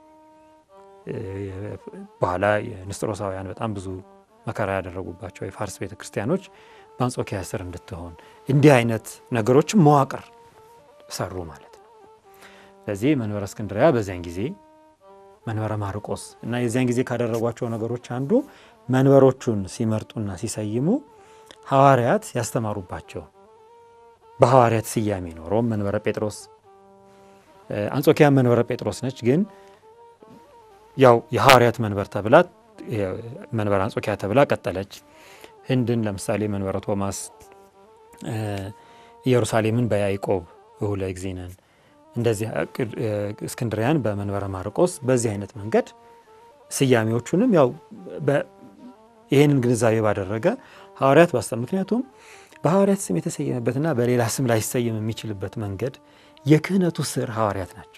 በኋላ የንስጥሮሳውያን በጣም ብዙ መከራ ያደረጉባቸው የፋርስ ቤተ ክርስቲያኖች በአንጾኪያ ስር እንድትሆን እንዲህ አይነት ነገሮችን መዋቅር ሰሩ ማለት ነው። ስለዚህ መንበረ እስክንድርያ በዚያን ጊዜ መንበረ ማርቆስ እና የዚያን ጊዜ ካደረጓቸው ነገሮች አንዱ መንበሮቹን ሲመርጡና ሲሰይሙ ሐዋርያት ያስተማሩባቸው በሐዋርያት ስያሜ ነው። ሮም መንበረ ጴጥሮስ፣ አንጾኪያ መንበረ ጴጥሮስ ነች። ግን ያው የሐዋርያት መንበር ተብላ መንበረ አንጾኪያ ተብላ ቀጠለች። ህንድን ለምሳሌ መንበረ ቶማስ፣ ኢየሩሳሌምን በያዕቆብ እሁለ እግዚእነን እንደዚህ እስክንድሪያን በመንበረ ማርቆስ በዚህ አይነት መንገድ ስያሜዎቹንም ያው ይህንን ግንዛቤ ባደረገ ሐዋርያት ባስተ ምክንያቱም በሐዋርያት ስም የተሰየመበትና በሌላ ስም ላይሰየም የሚችልበት መንገድ የክህነቱ ስር ሐዋርያት ናቸው።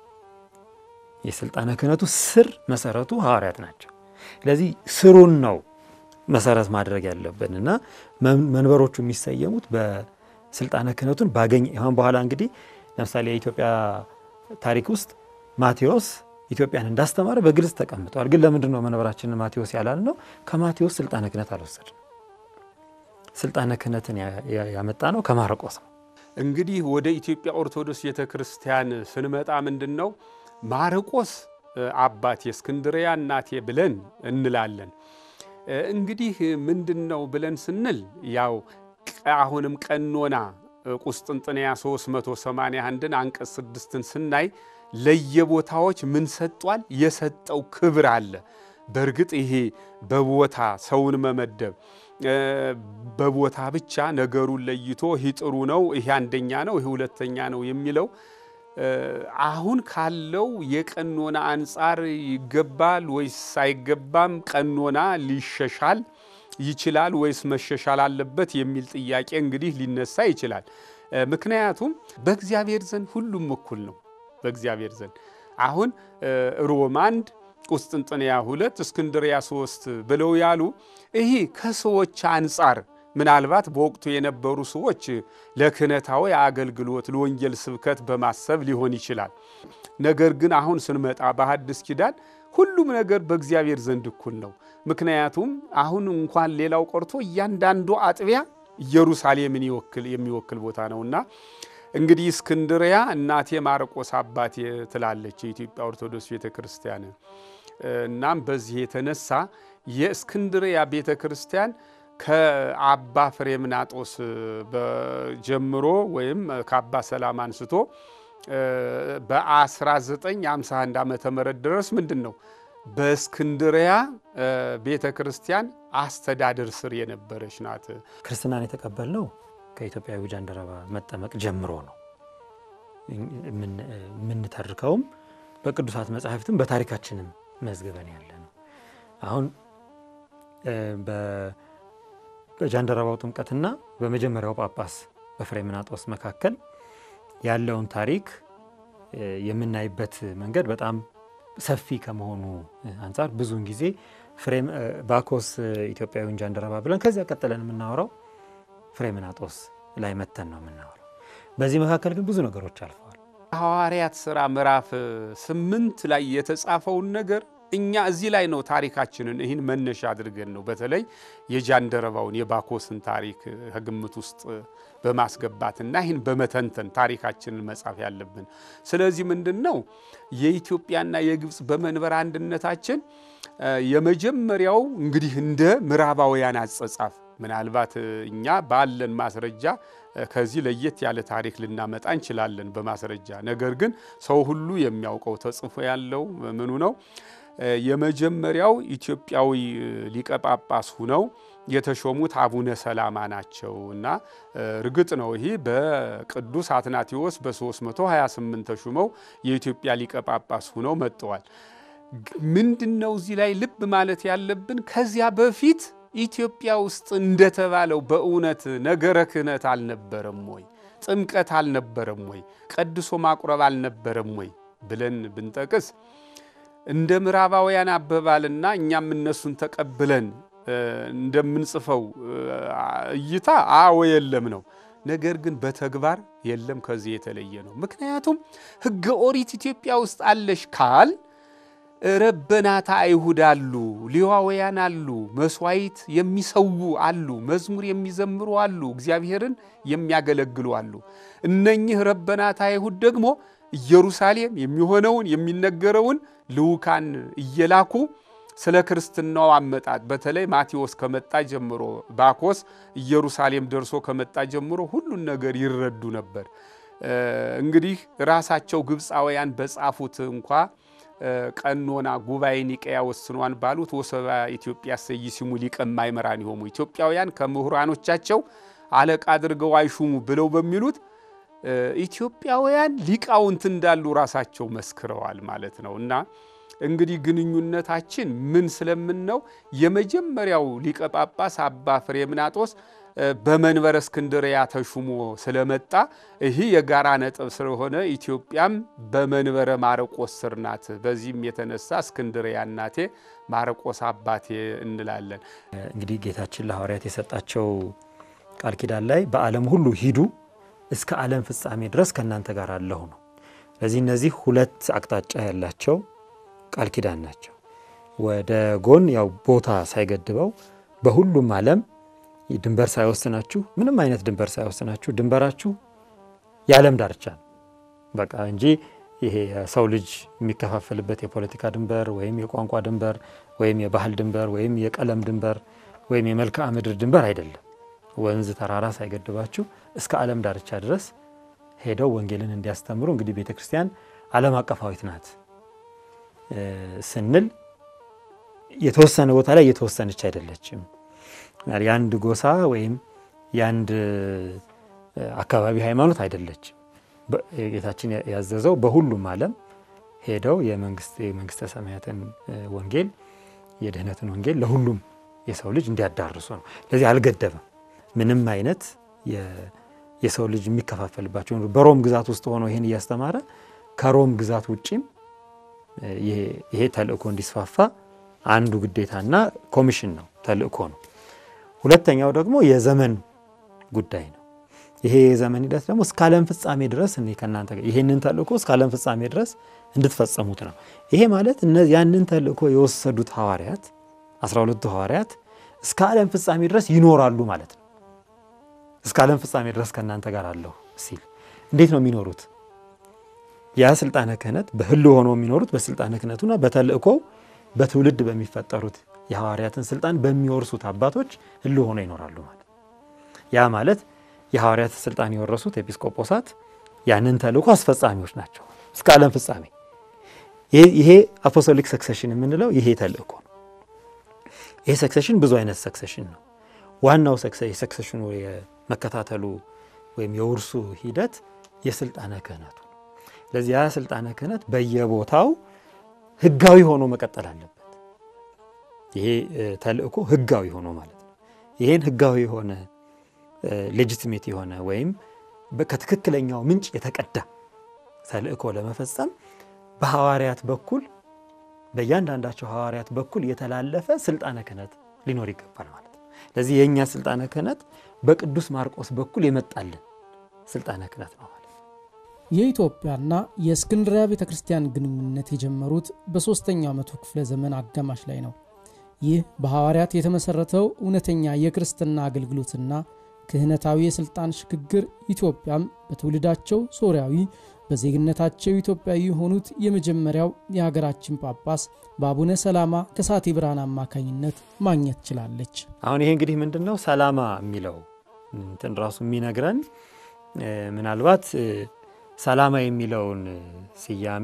የስልጣነ ክህነቱ ስር መሰረቱ ሐዋርያት ናቸው። ስለዚህ ስሩን ነው መሰረት ማድረግ ያለብን እና መንበሮቹ የሚሰየሙት በስልጣነ ክህነቱን ባገኝ ይሁን በኋላ እንግዲህ ለምሳሌ የኢትዮጵያ ታሪክ ውስጥ ማቴዎስ ኢትዮጵያን እንዳስተማረ በግልጽ ተቀምጠዋል። ግን ለምንድን ነው መንበራችንን ማቴዎስ ያላል ነው? ከማቴዎስ ስልጣነ ክህነት አልወሰድም። ስልጣነ ክህነትን ያመጣ ነው ከማርቆስ ነው። እንግዲህ ወደ ኢትዮጵያ ኦርቶዶክስ ቤተ ክርስቲያን ስንመጣ ምንድን ነው ማርቆስ አባቴ እስክንድርያ እናቴ ብለን እንላለን። እንግዲህ ምንድን ነው ብለን ስንል ያው አሁንም ቀኖና ቁስጥንጥንያ 381ን አንቀጽ ስድስትን ስናይ ለየቦታዎች ምን ሰጧል? የሰጠው ክብር አለ። በእርግጥ ይሄ በቦታ ሰውን መመደብ በቦታ ብቻ ነገሩን ለይቶ ይህ ጥሩ ነው፣ ይሄ አንደኛ ነው፣ ይሄ ሁለተኛ ነው የሚለው አሁን ካለው የቀኖና አንጻር ይገባል ወይስ አይገባም? ቀኖና ሊሸሻል ይችላል ወይስ መሸሻል አለበት የሚል ጥያቄ እንግዲህ ሊነሳ ይችላል። ምክንያቱም በእግዚአብሔር ዘንድ ሁሉም እኩል ነው። በእግዚአብሔር ዘንድ አሁን ሮም አንድ ቁስጥንጥንያ ሁለት እስክንድሪያ ሶስት ብለው ያሉ ይሄ ከሰዎች አንጻር ምናልባት በወቅቱ የነበሩ ሰዎች ለክህነታዊ አገልግሎት ለወንጌል ስብከት በማሰብ ሊሆን ይችላል። ነገር ግን አሁን ስንመጣ በሐዲስ ኪዳን ሁሉም ነገር በእግዚአብሔር ዘንድ እኩል ነው። ምክንያቱም አሁን እንኳን ሌላው ቀርቶ እያንዳንዱ አጥቢያ ኢየሩሳሌምን የሚወክል ቦታ ነውና እንግዲህ እስክንድሪያ እናቴ ማርቆስ አባቴ ትላለች የኢትዮጵያ ኦርቶዶክስ ቤተ ክርስቲያን። እናም በዚህ የተነሳ የእስክንድሪያ ቤተ ክርስቲያን ከአባ ፍሬምናጦስ ጀምሮ ወይም ከአባ ሰላም አንስቶ በ1951 ዓመተ ምህረት ድረስ ምንድን ነው በእስክንድሪያ ቤተ ክርስቲያን አስተዳደር ስር የነበረች ናት። ክርስትናን የተቀበልነው ከኢትዮጵያዊ ጃንደረባ መጠመቅ ጀምሮ ነው። የምንተርከውም በቅዱሳት መጻሕፍትም በታሪካችንም መዝግበን ያለ ነው። አሁን በጃንደረባው ጥምቀትና በመጀመሪያው ጳጳስ በፍሬምናጦስ መካከል ያለውን ታሪክ የምናይበት መንገድ በጣም ሰፊ ከመሆኑ አንጻር ብዙውን ጊዜ ፍሬም ባኮስ ኢትዮጵያዊን ጃንደረባ ብለን ከዚያ ቀጥለን የምናወራው ፍሬምናጦስ ላይ መተን ነው የምናወራው። በዚህ መካከል ግን ብዙ ነገሮች አልፈዋል። ሐዋርያት ሥራ ምዕራፍ ስምንት ላይ የተጻፈውን ነገር እኛ እዚህ ላይ ነው ታሪካችንን ይህን መነሻ አድርገን ነው በተለይ የጃንደረባውን የባኮስን ታሪክ ከግምት ውስጥ በማስገባትና ይህን በመተንተን ታሪካችንን መጻፍ ያለብን። ስለዚህ ምንድን ነው የኢትዮጵያና የግብፅ በመንበር አንድነታችን የመጀመሪያው እንግዲህ እንደ ምዕራባውያን አጸጻፍ ምናልባት እኛ ባለን ማስረጃ ከዚህ ለየት ያለ ታሪክ ልናመጣ እንችላለን በማስረጃ ነገር ግን ሰው ሁሉ የሚያውቀው ተጽፎ ያለው ምኑ ነው የመጀመሪያው ኢትዮጵያዊ ሊቀ ጳጳስ ሁነው የተሾሙት አቡነ ሰላማ ናቸው እና እርግጥ ነው ይህ በቅዱስ አትናቴዎስ በ328 ተሹመው የኢትዮጵያ ሊቀ ጳጳስ ሁነው መጥተዋል። ምንድን ነው እዚህ ላይ ልብ ማለት ያለብን ከዚያ በፊት ኢትዮጵያ ውስጥ እንደተባለው በእውነት ነገረ ክህነት አልነበረም ወይ? ጥምቀት አልነበረም ወይ? ቀድሶ ማቁረብ አልነበረም ወይ ብለን ብንጠቅስ እንደ ምዕራባውያን አበባልና እኛም እነሱን ተቀብለን እንደምንጽፈው እይታ አዎ የለም ነው። ነገር ግን በተግባር የለም፣ ከዚህ የተለየ ነው። ምክንያቱም ሕገ ኦሪት ኢትዮጵያ ውስጥ አለሽ ካል ረበናታ አይሁድ አሉ፣ ሌዋውያን አሉ፣ መስዋዕት የሚሰዉ አሉ፣ መዝሙር የሚዘምሩ አሉ፣ እግዚአብሔርን የሚያገለግሉ አሉ። እነኚህ ረበናታ አይሁድ ደግሞ ኢየሩሳሌም የሚሆነውን የሚነገረውን ልዑካን እየላኩ ስለ ክርስትናው አመጣጥ በተለይ ማቴዎስ ከመጣ ጀምሮ ባኮስ ኢየሩሳሌም ደርሶ ከመጣ ጀምሮ ሁሉን ነገር ይረዱ ነበር። እንግዲህ ራሳቸው ግብፃውያን በጻፉት እንኳ ቀኖና ጉባኤ ኒቀያ ወስኗን ባሉት ወሰባ ኢትዮጵያ ሰይሲሙ ሊቀ ማእምራን ይሆሙ ኢትዮጵያውያን ከምሁራኖቻቸው አለቃ አድርገው አይሹሙ ብለው በሚሉት ኢትዮጵያውያን ሊቃውንት እንዳሉ ራሳቸው መስክረዋል ማለት ነው። እና እንግዲህ ግንኙነታችን ምን ስለምን ነው የመጀመሪያው ሊቀ ጳጳስ አባ ፍሬምናጦስ በመንበረ እስክንድርያ ተሹሞ ስለመጣ ይህ የጋራ ነጥብ ስለሆነ ኢትዮጵያም በመንበረ ማረቆስ ስር ናት። በዚህም የተነሳ እስክንድርያ እናቴ ማረቆስ አባቴ እንላለን። እንግዲህ ጌታችን ለሐዋርያት የሰጣቸው ቃል ኪዳን ላይ በዓለም ሁሉ ሂዱ እስከ ዓለም ፍጻሜ ድረስ ከእናንተ ጋር አለሁ ነው። ስለዚህ እነዚህ ሁለት አቅጣጫ ያላቸው ቃል ኪዳን ናቸው። ወደ ጎን ያው ቦታ ሳይገድበው በሁሉም ዓለም ድንበር ሳይወስናችሁ ምንም አይነት ድንበር ሳይወስናችሁ ድንበራችሁ የዓለም ዳርቻ ነው በቃ እንጂ ይሄ የሰው ልጅ የሚከፋፈልበት የፖለቲካ ድንበር ወይም የቋንቋ ድንበር ወይም የባህል ድንበር ወይም የቀለም ድንበር ወይም የመልክዓ ምድር ድንበር አይደለም። ወንዝ ተራራ ሳይገድባችሁ እስከ ዓለም ዳርቻ ድረስ ሄደው ወንጌልን እንዲያስተምሩ እንግዲህ ቤተ ክርስቲያን ዓለም አቀፋዊት ናት ስንል የተወሰነ ቦታ ላይ የተወሰነች አይደለችም። የአንድ ጎሳ ወይም የአንድ አካባቢ ሃይማኖት አይደለችም። ጌታችን ያዘዘው በሁሉም ዓለም ሄደው የመንግስተ ሰማያትን ወንጌል የድህነትን ወንጌል ለሁሉም የሰው ልጅ እንዲያዳርሱ ነው። ለዚህ አልገደበም። ምንም አይነት የሰው ልጅ የሚከፋፈልባቸው በሮም ግዛት ውስጥ ሆኖ ይህን እያስተማረ ከሮም ግዛት ውጪም ይሄ ተልእኮ እንዲስፋፋ አንዱ ግዴታና ኮሚሽን ነው፣ ተልእኮ ነው። ሁለተኛው ደግሞ የዘመን ጉዳይ ነው። ይሄ የዘመን ሂደት ደግሞ እስከ ዓለም ፍጻሜ ድረስ እኔ ከእናንተ ጋር ይሄንን ተልእኮ እስከ ዓለም ፍጻሜ ድረስ እንድትፈጸሙት ነው። ይሄ ማለት ያንን ተልእኮ የወሰዱት ሐዋርያት አስራ ሁለቱ ሐዋርያት እስከ ዓለም ፍጻሜ ድረስ ይኖራሉ ማለት ነው። እስከ ዓለም ፍጻሜ ድረስ ከእናንተ ጋር አለሁ ሲል እንዴት ነው የሚኖሩት? ያ ስልጣነ ክህነት በህልው ሆኖ የሚኖሩት በስልጣነ ክህነቱና በተልእኮው በትውልድ በሚፈጠሩት የሐዋርያትን ስልጣን በሚወርሱት አባቶች ህልው ሆኖ ይኖራሉ ማለት ያ ማለት የሐዋርያት ስልጣን የወረሱት ኤጲስቆጶሳት ያንን ተልእኮ አስፈጻሚዎች ናቸው እስከ ዓለም ፍጻሜ። ይሄ አፖስቶሊክ ሰክሴሽን የምንለው ይሄ ተልእኮ ነው። ይሄ ሰክሴሽን ብዙ አይነት ሰክሴሽን ነው። ዋናው የሰክሴሽኑ የመከታተሉ ወይም የውርሱ ሂደት የስልጣነ ክህነቱ ነው። ስለዚህ ያ ስልጣነ ክህነት በየቦታው ህጋዊ ሆኖ መቀጠል አለበት። ይሄ ተልእኮ ህጋዊ ሆኖ ማለት ነው። ይሄን ህጋዊ የሆነ ሌጂቲሜት የሆነ ወይም ከትክክለኛው ምንጭ የተቀዳ ተልእኮ ለመፈጸም በሐዋርያት በኩል በእያንዳንዳቸው ሐዋርያት በኩል የተላለፈ ስልጣነ ክህነት ሊኖር ይገባል ማለት ነው። ለዚህ የእኛ ስልጣነ ክህነት በቅዱስ ማርቆስ በኩል የመጣልን ስልጣነ ክህነት ነው ማለት ነው። የኢትዮጵያና የእስክንድሪያ ቤተ ክርስቲያን ግንኙነት የጀመሩት በሦስተኛው መቶ ክፍለ ዘመን አጋማሽ ላይ ነው። ይህ በሐዋርያት የተመሠረተው እውነተኛ የክርስትና አገልግሎትና ክህነታዊ የሥልጣን ሽግግር ኢትዮጵያም በትውልዳቸው ሶርያዊ በዜግነታቸው ኢትዮጵያዊ የሆኑት የመጀመሪያው የሀገራችን ጳጳስ በአቡነ ሰላማ ከሳቴ ብርሃን አማካኝነት ማግኘት ችላለች። አሁን ይሄ እንግዲህ ምንድን ነው ሰላማ የሚለው እንትን ራሱ የሚነግረን ምናልባት ሰላማ የሚለውን ስያሜ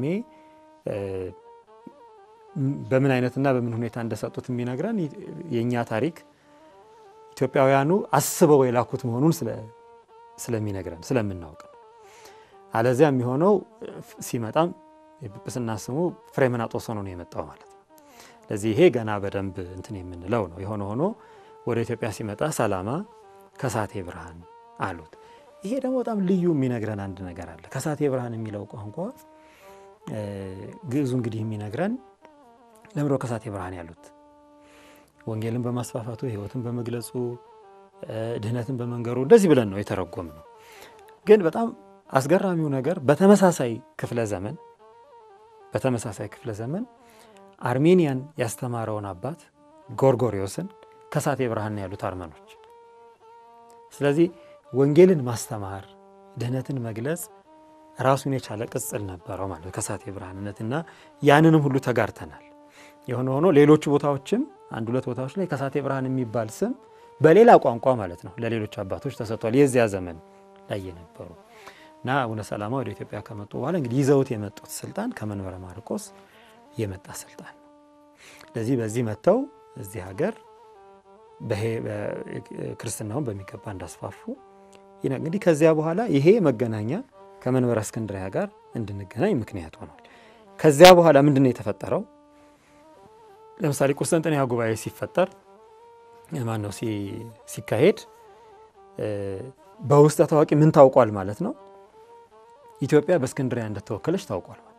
በምን አይነትና በምን ሁኔታ እንደሰጡት የሚነግረን የእኛ ታሪክ ኢትዮጵያውያኑ አስበው የላኩት መሆኑን ስለሚነግረን ስለምናውቅ ነው። አለዚያ የሚሆነው ሲመጣም የጵጵስና ስሙ ፍሬምናጦስ ሆኖ ነው የመጣው ማለት ነው። ለዚህ ይሄ ገና በደንብ እንትን የምንለው ነው። የሆነ ሆኖ ወደ ኢትዮጵያ ሲመጣ ሰላማ ከሳቴ ብርሃን አሉት። ይሄ ደግሞ በጣም ልዩ የሚነግረን አንድ ነገር አለ። ከሳቴ ብርሃን የሚለው ቋንቋ ግዕዙ እንግዲህ የሚነግረን ለምዶ ከሳቴ ብርሃን ያሉት ወንጌልን በማስፋፋቱ ሕይወትን በመግለጹ ድህነትን በመንገሩ እንደዚህ ብለን ነው የተረጎም ነው። ግን በጣም አስገራሚው ነገር በተመሳሳይ ክፍለ ዘመን በተመሳሳይ ክፍለ ዘመን አርሜኒያን ያስተማረውን አባት ጎርጎሪዮስን ከሳቴ ብርሃን ያሉት አርመኖች። ስለዚህ ወንጌልን ማስተማር ድህነትን መግለጽ ራሱን የቻለ ቅጽል ነበረው ማለት ከሳቴ ብርሃንነት እና ያንንም ሁሉ ተጋርተናል። የሆነ ሆኖ ሌሎቹ ቦታዎችም አንድ ሁለት ቦታዎች ላይ ከሳቴ ብርሃን የሚባል ስም በሌላ ቋንቋ ማለት ነው ለሌሎች አባቶች ተሰጥቷል። የዚያ ዘመን ላይ የነበሩ እና አቡነ ሰላማ ወደ ኢትዮጵያ ከመጡ በኋላ እንግዲህ ይዘውት የመጡት ስልጣን ከመንበረ ማርቆስ የመጣ ስልጣን ነው። ስለዚህ በዚህ መጥተው እዚህ ሀገር ክርስትናውን በሚገባ እንዳስፋፉ እንግዲህ ከዚያ በኋላ ይሄ መገናኛ ከመንበረ እስክንድርያ ጋር እንድንገናኝ ምክንያት ሆኗል። ከዚያ በኋላ ምንድን ነው የተፈጠረው? ለምሳሌ ቁስጥንጥንያ ጉባኤ ሲፈጠር ማን ነው ሲካሄድ በውስጠ ታዋቂ ምን ታውቋል ማለት ነው? ኢትዮጵያ በእስክንድሪያ እንደተወከለች ታውቋል ማለት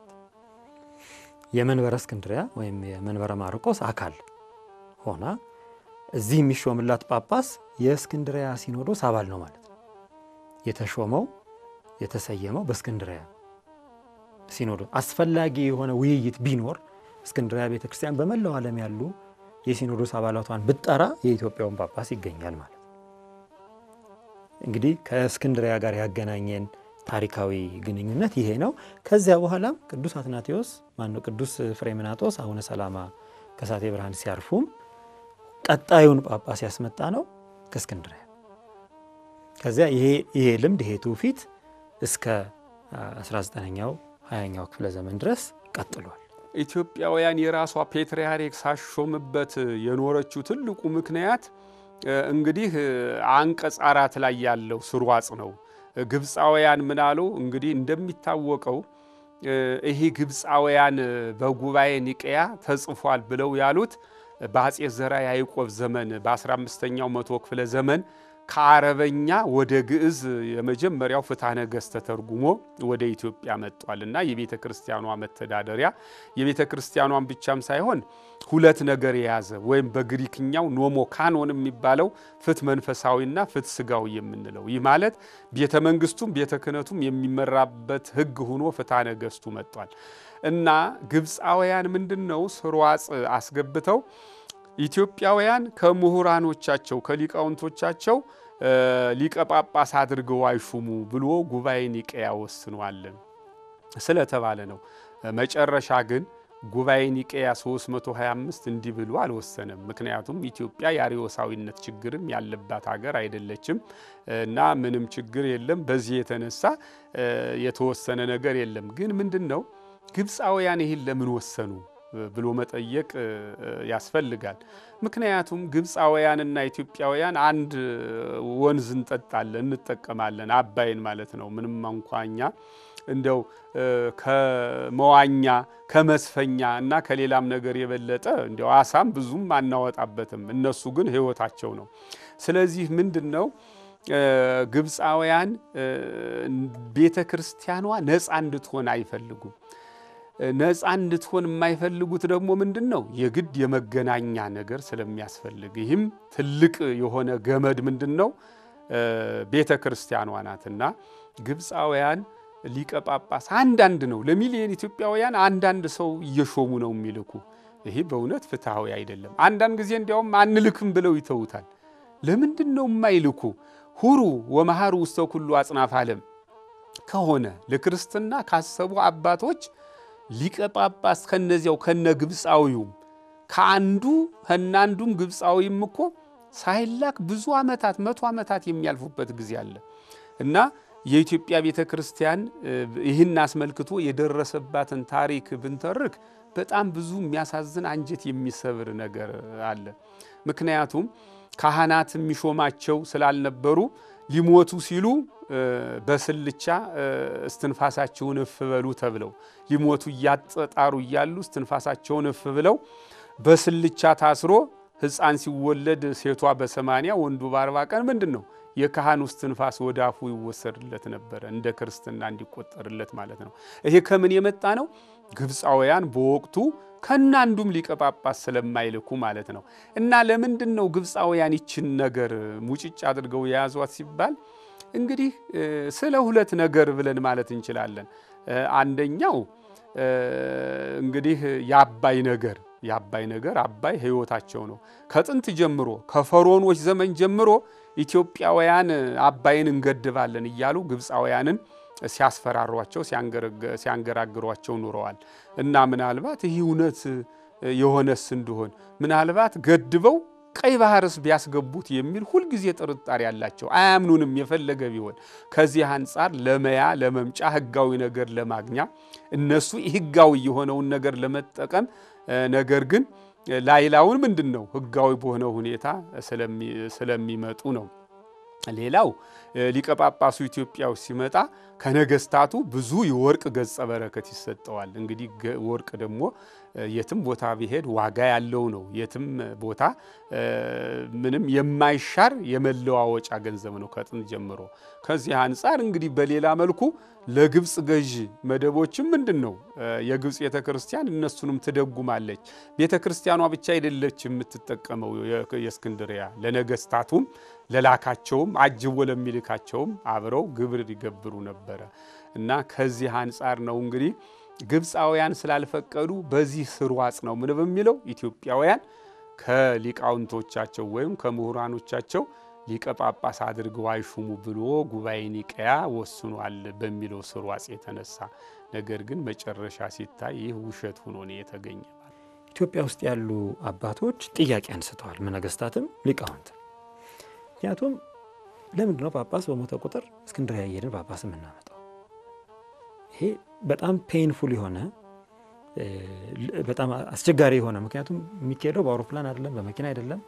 የመንበረ እስክንድሪያ ወይም የመንበረ ማርቆስ አካል ሆና እዚህ የሚሾምላት ጳጳስ የእስክንድሪያ ሲኖዶስ አባል ነው ማለት ነው። የተሾመው የተሰየመው በእስክንድሪያ ሲኖዶስ አስፈላጊ የሆነ ውይይት ቢኖር እስክንድሪያ ቤተ ክርስቲያን በመላው ዓለም ያሉ የሲኖዶስ አባላቷን ብጠራ የኢትዮጵያውን ጳጳስ ይገኛል ማለት ነው። እንግዲህ ከእስክንድሪያ ጋር ያገናኘን ታሪካዊ ግንኙነት ይሄ ነው። ከዚያ በኋላም ቅዱስ አትናቴዎስ ማነው ቅዱስ ፍሬምናጦስ አቡነ ሰላማ ከሳቴ ብርሃን ሲያርፉም ቀጣዩን ጳጳስ ያስመጣ ነው ከእስክንድሪያ። ከዚያ ይሄ ልምድ ይሄ ትውፊት እስከ 19ኛው 20ኛው ክፍለ ዘመን ድረስ ቀጥሏል። ኢትዮጵያውያን የራሷ ፔትርያርክ ሳሾምበት የኖረችው ትልቁ ምክንያት እንግዲህ አንቀጽ አራት ላይ ያለው ስርዋጽ ነው። ግብፃውያን ምናሉ እንግዲህ እንደሚታወቀው ይሄ ግብፃውያን በጉባኤ ኒቅያ ተጽፏል ብለው ያሉት በአጼ ዘራ ያዕቆብ ዘመን በ15ኛው መቶ ክፍለ ዘመን ከአረበኛ ወደ ግዕዝ የመጀመሪያው ፍትሐ ነገሥት ተተርጉሞ ወደ ኢትዮጵያ መጥቷል እና የቤተ ክርስቲያኗ መተዳደሪያ የቤተ ክርስቲያኗን ብቻም ሳይሆን ሁለት ነገር የያዘ ወይም በግሪክኛው ኖሞ ካኖን የሚባለው ፍትሕ መንፈሳዊና ፍትሕ ስጋዊ የምንለው ይህ ማለት ቤተ መንግስቱም ቤተ ክህነቱም የሚመራበት ሕግ ሆኖ ፍትሐ ነገሥቱ መጥቷል እና ግብፃውያን ምንድን ነው ስርዋጽ አስገብተው ኢትዮጵያውያን ከምሁራኖቻቸው ከሊቃውንቶቻቸው ሊቀ ጳጳስ አድርገው አይሹሙ ብሎ ጉባኤ ኒቅያ ወስኗል ስለተባለ ነው። መጨረሻ ግን ጉባኤ ኒቅያ 325 እንዲህ ብሎ አልወሰነም። ምክንያቱም ኢትዮጵያ የአርዮሳዊነት ችግርም ያለባት ሀገር አይደለችም እና ምንም ችግር የለም። በዚህ የተነሳ የተወሰነ ነገር የለም። ግን ምንድን ነው ግብፃውያን ይህን ለምን ወሰኑ ብሎ መጠየቅ ያስፈልጋል። ምክንያቱም ግብፃውያንና ኢትዮጵያውያን አንድ ወንዝ እንጠጣለን እንጠቀማለን፣ አባይን ማለት ነው። ምንም እንኳ እኛ እንደው ከመዋኛ ከመስፈኛ እና ከሌላም ነገር የበለጠ እንዲያው አሳም ብዙም አናወጣበትም። እነሱ ግን ሕይወታቸው ነው። ስለዚህ ምንድን ነው ግብፃውያን ቤተ ክርስቲያኗ ነፃ እንድትሆን አይፈልጉም። ነፃ እንድትሆን የማይፈልጉት ደግሞ ምንድን ነው? የግድ የመገናኛ ነገር ስለሚያስፈልግ፣ ይህም ትልቅ የሆነ ገመድ ምንድን ነው? ቤተ ክርስቲያኗ ናትና ግብፃውያን ሊቀ ጳጳስ አንዳንድ ነው ለሚሊዮን ኢትዮጵያውያን አንዳንድ ሰው እየሾሙ ነው የሚልኩ። ይሄ በእውነት ፍትሐዊ አይደለም። አንዳንድ ጊዜ እንዲያውም አንልክም ብለው ይተውታል። ለምንድን ነው የማይልኩ? ሁሩ ወመሃሩ ውስተ ኩሉ አጽናፍ ዓለም ከሆነ ለክርስትና ካሰቡ አባቶች ሊቀ ጳጳስ ከነዚያው ከነ ግብፃዊውም ከአንዱ ከናንዱም ግብፃዊም እኮ ሳይላክ ብዙ ዓመታት መቶ ዓመታት የሚያልፉበት ጊዜ አለ እና የኢትዮጵያ ቤተ ክርስቲያን ይህን አስመልክቶ የደረሰባትን ታሪክ ብንተርክ በጣም ብዙ የሚያሳዝን አንጀት የሚሰብር ነገር አለ። ምክንያቱም ካህናት የሚሾማቸው ስላልነበሩ ሊሞቱ ሲሉ በስልቻ እስትንፋሳቸውን እፍ በሉ ተብለው ሊሞቱ እያጠጣሩ እያሉ እስትንፋሳቸውን እፍ ብለው በስልቻ ታስሮ ሕፃን ሲወለድ ሴቷ በሰማንያ ወንዱ በአርባ ቀን ምንድን ነው የካህኑ እስትንፋስ ወደ አፉ ይወሰድለት ነበረ፣ እንደ ክርስትና እንዲቆጠርለት ማለት ነው። ይሄ ከምን የመጣ ነው? ግብፃውያን በወቅቱ ከናንዱም ሊቀ ጳጳስ ስለማይልኩ ማለት ነው። እና ለምንድን ነው ግብፃውያን ይችን ነገር ሙጭጭ አድርገው የያዟት ሲባል እንግዲህ ስለ ሁለት ነገር ብለን ማለት እንችላለን። አንደኛው እንግዲህ የአባይ ነገር የአባይ ነገር አባይ ሕይወታቸው ነው። ከጥንት ጀምሮ ከፈርዖኖች ዘመን ጀምሮ ኢትዮጵያውያን አባይን እንገድባለን እያሉ ግብፃውያንን ሲያስፈራሯቸው ሲያንገራግሯቸው ኑረዋል። እና ምናልባት ይህ እውነት የሆነስ እንደሆን ምናልባት ገድበው ቀይ ባህርስ ቢያስገቡት የሚል ሁልጊዜ ጥርጣሬ ያላቸው አያምኑንም። የፈለገ ቢሆን ከዚህ አንጻር ለመያ ለመምጫ ህጋዊ ነገር ለማግኛ እነሱ ህጋዊ የሆነውን ነገር ለመጠቀም ነገር ግን ላይላውን ምንድን ነው ህጋዊ በሆነ ሁኔታ ስለሚመጡ ነው። ሌላው ሊቀ ጳጳሱ ኢትዮጵያ ውስጥ ሲመጣ ከነገስታቱ ብዙ የወርቅ ገጸ በረከት ይሰጠዋል። እንግዲህ ወርቅ ደግሞ የትም ቦታ ቢሄድ ዋጋ ያለው ነው። የትም ቦታ ምንም የማይሻር የመለዋወጫ ገንዘብ ነው ከጥንት ጀምሮ። ከዚህ አንጻር እንግዲህ በሌላ መልኩ ለግብፅ ገዥ መደቦችም ምንድን ነው የግብፅ ቤተ ክርስቲያን እነሱንም ትደጉማለች። ቤተ ክርስቲያኗ ብቻ አይደለች የምትጠቀመው የእስክንድሪያ ለነገስታቱም ለላካቸውም አጅቦ ለሚልካቸውም አብረው ግብር ይገብሩ ነበረ እና ከዚህ አንጻር ነው እንግዲህ ግብፃውያን ስላልፈቀዱ በዚህ ስርዋጽ ነው ምን በሚለው ኢትዮጵያውያን ከሊቃውንቶቻቸው ወይም ከምሁራኖቻቸው ሊቀ ጳጳስ አድርገው አይሹሙ ብሎ ጉባኤ ኒቀያ ወስኗል በሚለው ስርዋጽ የተነሳ ነገር ግን መጨረሻ ሲታይ ይህ ውሸት ሆኖ ነው የተገኘ። ኢትዮጵያ ውስጥ ያሉ አባቶች ጥያቄ አንስተዋል፣ ነገስታትም ሊቃውንት። ምክንያቱም ለምንድን ነው ጳጳስ በሞተ ቁጥር እስክንድርያ እየሄድን ጳጳስ የምናመጣው? ይሄ በጣም ፔንፉል የሆነ በጣም አስቸጋሪ የሆነ ምክንያቱም የሚካሄደው በአውሮፕላን አይደለም፣ በመኪና አይደለም።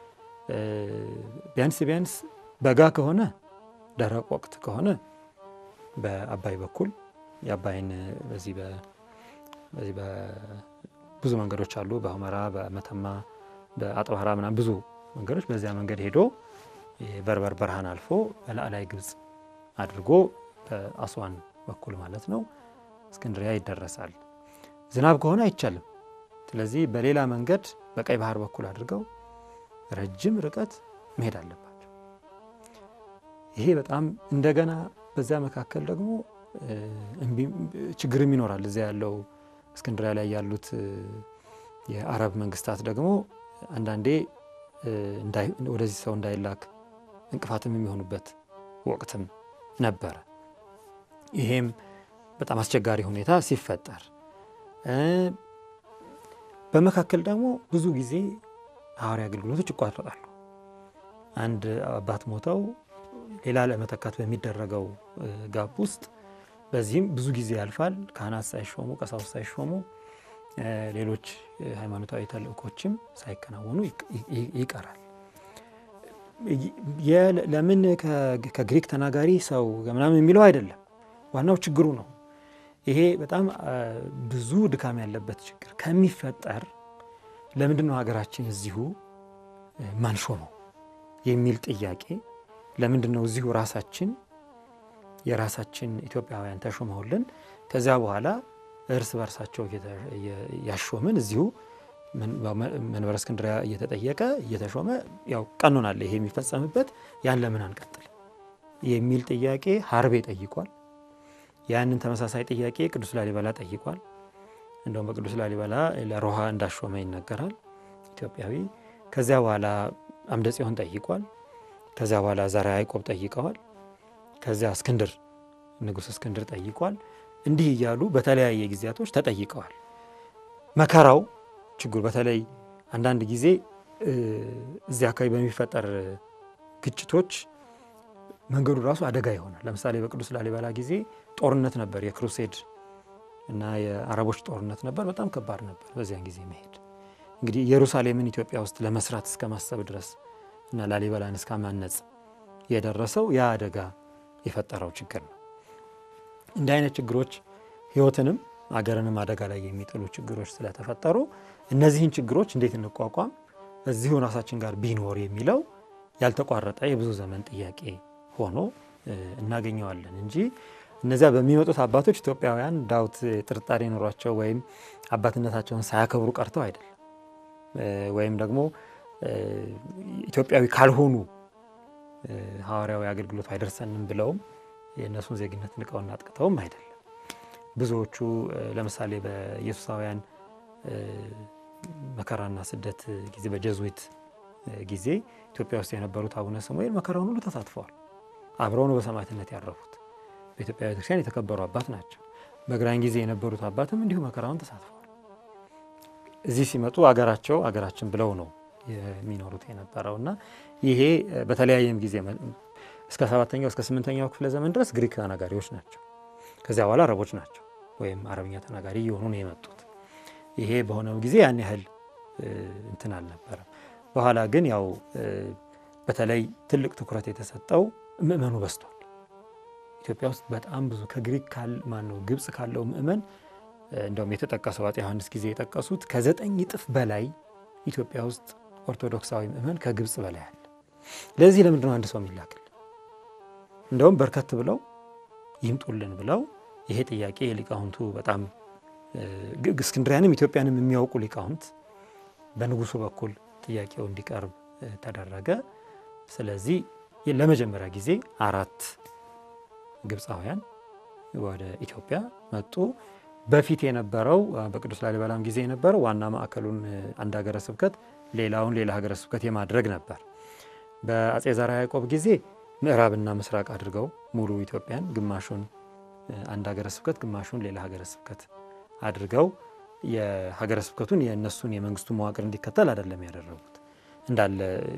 ቢያንስ ቢያንስ በጋ ከሆነ ደረቅ ወቅት ከሆነ በአባይ በኩል የአባይን በዚህ በዚህ ብዙ መንገዶች አሉ። በሁመራ፣ በመተማ፣ በአጥባራ ምናምን ብዙ መንገዶች በዚያ መንገድ ሄዶ በርበር በረሃን አልፎ በላዕላይ ግብፅ አድርጎ በአስዋን በኩል ማለት ነው እስክንድሪያ ይደረሳል። ዝናብ ከሆነ አይቻልም። ስለዚህ በሌላ መንገድ በቀይ ባህር በኩል አድርገው ረጅም ርቀት መሄድ አለባቸው። ይሄ በጣም እንደገና በዚያ መካከል ደግሞ ችግርም ይኖራል። እዚያ ያለው እስክንድሪያ ላይ ያሉት የአረብ መንግስታት ደግሞ አንዳንዴ ወደዚህ ሰው እንዳይላክ እንቅፋትም የሚሆኑበት ወቅትም ነበረ። ይሄም በጣም አስቸጋሪ ሁኔታ ሲፈጠር በመካከል ደግሞ ብዙ ጊዜ ሐዋርያ አገልግሎቶች ይቋረጣሉ። አንድ አባት ሞተው ሌላ ለመተካት በሚደረገው ጋብ ውስጥ በዚህም ብዙ ጊዜ ያልፋል። ካህናት ሳይሾሙ፣ ቀሳውስት ሳይሾሙ፣ ሌሎች ሃይማኖታዊ ተልእኮችም ሳይከናወኑ ይቀራል። ለምን ከግሪክ ተናጋሪ ሰው ምናምን የሚለው አይደለም፣ ዋናው ችግሩ ነው። ይሄ በጣም ብዙ ድካም ያለበት ችግር ከሚፈጠር ለምንድን ነው ሀገራችን እዚሁ ማንሾመው የሚል ጥያቄ ለምንድን ነው እዚሁ ራሳችን የራሳችን ኢትዮጵያውያን ተሾመውልን ከዚያ በኋላ እርስ በርሳቸው ያሾምን እዚሁ መንበረ እስክንድርያ እየተጠየቀ እየተሾመ ያው ቀኖናል ይሄ የሚፈጸምበት ያን ለምን አንቀጥል የሚል ጥያቄ ሀርቤ ጠይቋል። ያንን ተመሳሳይ ጥያቄ ቅዱስ ላሊበላ ጠይቋል። እንደውም በቅዱስ ላሊበላ ለሮሃ እንዳሾመ ይነገራል ኢትዮጵያዊ። ከዚያ በኋላ አምደ ጽዮን ጠይቋል። ከዚያ በኋላ ዘርዓ ያዕቆብ ጠይቀዋል። ከዚያ እስክንድር ንጉሥ እስክንድር ጠይቋል። እንዲህ እያሉ በተለያየ ጊዜያቶች ተጠይቀዋል። መከራው ችግሩ በተለይ አንዳንድ ጊዜ እዚህ አካባቢ በሚፈጠር ግጭቶች መንገዱ ራሱ አደጋ ይሆናል። ለምሳሌ በቅዱስ ላሊበላ ጊዜ ጦርነት ነበር፣ የክሩሴድ እና የአረቦች ጦርነት ነበር። በጣም ከባድ ነበር በዚያን ጊዜ መሄድ። እንግዲህ ኢየሩሳሌምን ኢትዮጵያ ውስጥ ለመስራት እስከ ማሰብ ድረስ እና ላሊበላን እስከ ማነጽ የደረሰው ያ አደጋ የፈጠረው ችግር ነው። እንዲህ አይነት ችግሮች ሕይወትንም አገርንም አደጋ ላይ የሚጥሉ ችግሮች ስለተፈጠሩ እነዚህን ችግሮች እንዴት እንቋቋም እዚሁ ራሳችን ጋር ቢኖር የሚለው ያልተቋረጠ የብዙ ዘመን ጥያቄ ሆኖ እናገኘዋለን እንጂ እነዚያ በሚመጡት አባቶች ኢትዮጵያውያን ዳውት ጥርጣሬ ኖሯቸው ወይም አባትነታቸውን ሳያከብሩ ቀርተው አይደለም። ወይም ደግሞ ኢትዮጵያዊ ካልሆኑ ሐዋርያዊ አገልግሎት አይደርሰንም ብለውም የእነሱን ዜግነት ንቀውና አጥቅተውም አይደለም። ብዙዎቹ ለምሳሌ በኢየሱሳውያን መከራና ስደት ጊዜ በጀዙዊት ጊዜ ኢትዮጵያ ውስጥ የነበሩት አቡነ ስሙኤል መከራውን ሁሉ ተሳትፈዋል። አብረው ነው በሰማዕትነት ያረፉት። በኢትዮጵያ ቤተክርስቲያን የተከበሩ አባት ናቸው። በግራኝ ጊዜ የነበሩት አባትም እንዲሁ መከራውን ተሳትፈዋል። እዚህ ሲመጡ አገራቸው አገራችን ብለው ነው የሚኖሩት የነበረው እና ይሄ በተለያየም ጊዜ እስከ ሰባተኛው እስከ ስምንተኛው ክፍለ ዘመን ድረስ ግሪክ ተናጋሪዎች ናቸው። ከዚያ በኋላ አረቦች ናቸው ወይም አረብኛ ተናጋሪ እየሆኑ ነው የመጡት። ይሄ በሆነው ጊዜ ያን ያህል እንትን አልነበረም። በኋላ ግን ያው በተለይ ትልቅ ትኩረት የተሰጠው ምእመኑ በዝቷል። ኢትዮጵያ ውስጥ በጣም ብዙ ከግሪክ ካል ማነው ግብፅ ካለው ምእመን እንደውም የተጠቀሰው አፄ ዮሐንስ ጊዜ የጠቀሱት ከዘጠኝ እጥፍ በላይ ኢትዮጵያ ውስጥ ኦርቶዶክሳዊ ምእመን ከግብፅ በላይ አለ። ለዚህ ለምንድን ነው አንድ ሰው የሚላክል? እንደውም በርከት ብለው ይምጡልን ብለው ይሄ ጥያቄ የሊቃውንቱ በጣም እስክንድሪያንም ኢትዮጵያንም የሚያውቁ ሊቃውንት በንጉሱ በኩል ጥያቄው እንዲቀርብ ተደረገ። ስለዚህ ለመጀመሪያ ጊዜ አራት ግብፃውያን ወደ ኢትዮጵያ መጡ። በፊት የነበረው በቅዱስ ላሊበላም ጊዜ የነበረው ዋና ማዕከሉን አንድ ሀገረ ስብከት ሌላውን ሌላ ሀገረ ስብከት የማድረግ ነበር። በአፄ ዘርዓ ያዕቆብ ጊዜ ምዕራብና ምስራቅ አድርገው ሙሉ ኢትዮጵያን ግማሹን አንድ ሀገረ ስብከት ግማሹን ሌላ ሀገረ ስብከት አድርገው የሀገረ ስብከቱን የእነሱን የመንግስቱ መዋቅር እንዲከተል አይደለም ያደረጉት እንዳለ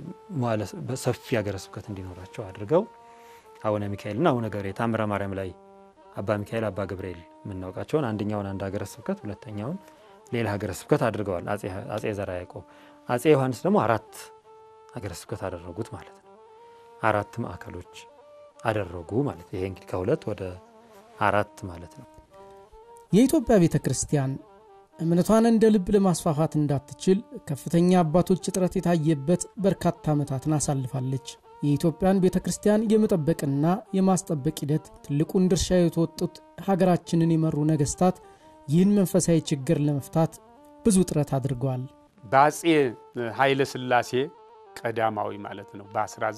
ሰፊ ሀገረ ስብከት እንዲኖራቸው አድርገው አቡነ ሚካኤልና አቡነ ገብርኤል ታምረ ማርያም ላይ አባ ሚካኤል አባ ገብርኤል የምናውቃቸውን አንደኛውን አንድ ሀገረ ስብከት ሁለተኛውን ሌላ ሀገረ ስብከት አድርገዋል አፄ ዘርዓ ያዕቆብ። አፄ ዮሐንስ ደግሞ አራት ሀገረ ስብከት አደረጉት ማለት ነው። አራት ማዕከሎች አደረጉ ማለት ይሄ እንግዲህ ከሁለት ወደ አራት ማለት ነው። የኢትዮጵያ ቤተ ክርስቲያን እምነቷን እንደ ልብ ለማስፋፋት እንዳትችል ከፍተኛ አባቶች እጥረት የታየበት በርካታ ዓመታትን አሳልፋለች። የኢትዮጵያን ቤተ ክርስቲያን የመጠበቅና የማስጠበቅ ሂደት ትልቁን ድርሻ የተወጡት ሀገራችንን የመሩ ነገስታት ይህን መንፈሳዊ ችግር ለመፍታት ብዙ ጥረት አድርገዋል። በአፄ ኃይለ ሥላሴ ቀዳማዊ ማለት ነው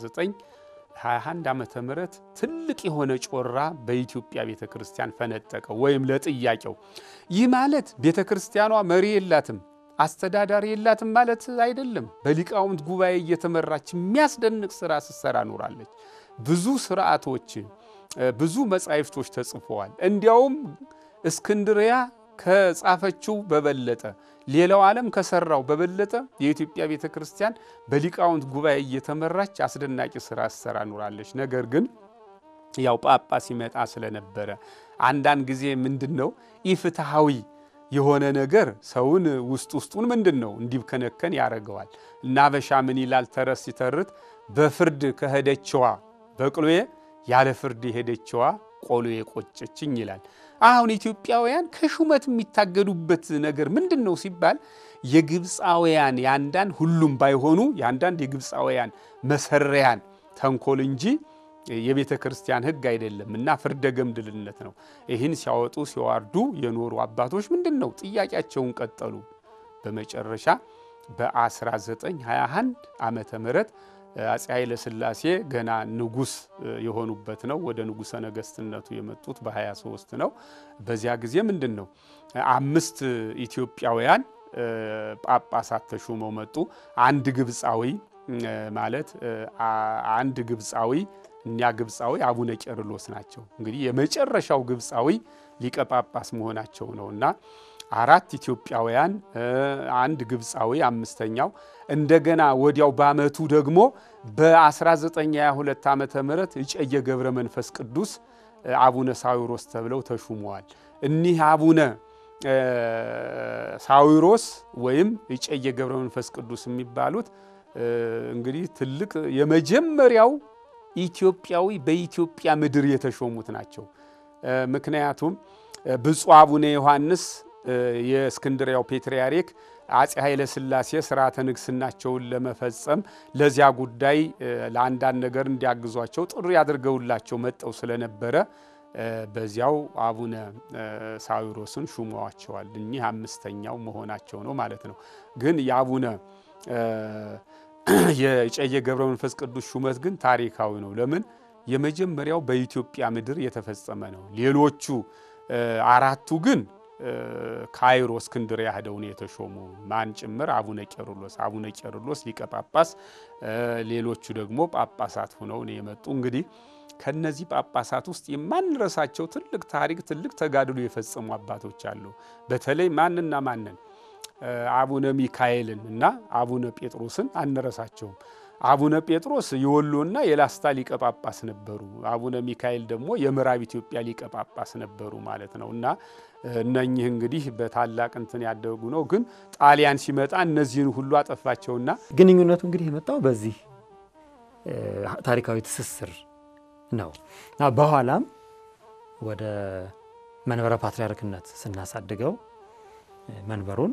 በ1921 ዓመተ ምህረት ትልቅ የሆነ ጮራ በኢትዮጵያ ቤተ ክርስቲያን ፈነጠቀው ወይም ለጥያቄው። ይህ ማለት ቤተ ክርስቲያኗ መሪ የላትም አስተዳዳሪ የላትም ማለት አይደለም። በሊቃውንት ጉባኤ እየተመራች የሚያስደንቅ ስራ ስትሰራ ኖራለች። ብዙ ስርዓቶች፣ ብዙ መጻሕፍቶች ተጽፈዋል። እንዲያውም እስክንድሪያ ከጻፈችው በበለጠ ሌላው ዓለም ከሰራው በበለጠ የኢትዮጵያ ቤተ ክርስቲያን በሊቃውንት ጉባኤ እየተመራች አስደናቂ ስራ ስትሰራ ኖራለች። ነገር ግን ያው ጳጳስ ሲመጣ ስለነበረ አንዳንድ ጊዜ ምንድን ነው ኢፍትሐዊ የሆነ ነገር ሰውን ውስጥ ውስጡን ምንድን ነው እንዲብከነከን ያደርገዋል። እና አበሻ ምን ይላል ተረት ሲተርት በፍርድ ከሄደችዋ በቅሎዬ ያለ ፍርድ የሄደችዋ ቆሎዬ ቆጨችኝ ይላል። አሁን ኢትዮጵያውያን ከሹመት የሚታገዱበት ነገር ምንድን ነው ሲባል የግብፃውያን የአንዳንድ ሁሉም ባይሆኑ የአንዳንድ የግብፃውያን መሰሪያን ተንኮል እንጂ የቤተ ክርስቲያን ሕግ አይደለም እና ፍርደ ገምድልነት ነው። ይህን ሲያወጡ ሲዋርዱ የኖሩ አባቶች ምንድን ነው ጥያቄያቸውን ቀጠሉ። በመጨረሻ በ1921 ዓመተ ምህረት አፄ ኃይለ ሥላሴ ገና ንጉስ የሆኑበት ነው። ወደ ንጉሰ ነገስትነቱ የመጡት በ23 ነው። በዚያ ጊዜ ምንድን ነው አምስት ኢትዮጵያውያን ጳጳሳት ተሹመው መጡ። አንድ ግብፃዊ ማለት አንድ ግብፃዊ እኛ ግብፃዊ አቡነ ቄርሎስ ናቸው። እንግዲህ የመጨረሻው ግብፃዊ ሊቀ ጳጳስ መሆናቸው ነው እና አራት ኢትዮጵያውያን አንድ ግብፃዊ አምስተኛው እንደገና ወዲያው በአመቱ ደግሞ በ1922 ዓመተ ምህረት እጨጌ ገብረ መንፈስ ቅዱስ አቡነ ሳዊሮስ ተብለው ተሹመዋል። እኒህ አቡነ ሳዊሮስ ወይም እጨጌ ገብረ መንፈስ ቅዱስ የሚባሉት እንግዲህ ትልቅ የመጀመሪያው ኢትዮጵያዊ በኢትዮጵያ ምድር የተሾሙት ናቸው። ምክንያቱም ብፁዕ አቡነ ዮሐንስ የእስክንድሪያው ፔትርያርክ አፄ ኃይለ ሥላሴ ስርዓተ ንግስናቸውን ለመፈጸም ለዚያ ጉዳይ ለአንዳንድ ነገር እንዲያግዟቸው ጥሪ አድርገውላቸው መጠው ስለነበረ በዚያው አቡነ ሳዊሮስን ሹመዋቸዋል። እኒህ አምስተኛው መሆናቸው ነው ማለት ነው። ግን የአቡነ የእጨጌ ገብረ መንፈስ ቅዱስ ሹመት ግን ታሪካዊ ነው። ለምን? የመጀመሪያው በኢትዮጵያ ምድር የተፈጸመ ነው። ሌሎቹ አራቱ ግን ካይሮ እስክንድርያ ሄደው ነው የተሾሙ። ማን ጭምር? አቡነ ቄርሎስ አቡነ ቄርሎስ ሊቀ ጳጳስ፣ ሌሎቹ ደግሞ ጳጳሳት ሆነው ነው የመጡ። እንግዲህ ከነዚህ ጳጳሳት ውስጥ የማንረሳቸው ትልቅ ታሪክ፣ ትልቅ ተጋድሎ የፈጸሙ አባቶች አሉ። በተለይ ማንና ማንን? አቡነ ሚካኤልን እና አቡነ ጴጥሮስን አንረሳቸውም። አቡነ ጴጥሮስ የወሎና የላስታ ሊቀ ጳጳስ ነበሩ። አቡነ ሚካኤል ደግሞ የምዕራብ ኢትዮጵያ ሊቀ ጳጳስ ነበሩ ማለት ነው እና እነኚህ እንግዲህ በታላቅ እንትን ያደጉ ነው። ግን ጣሊያን ሲመጣ እነዚህን ሁሉ አጠፋቸውና ግንኙነቱ እንግዲህ የመጣው በዚህ ታሪካዊ ትስስር ነው እና በኋላም ወደ መንበረ ፓትርያርክነት ስናሳድገው መንበሩን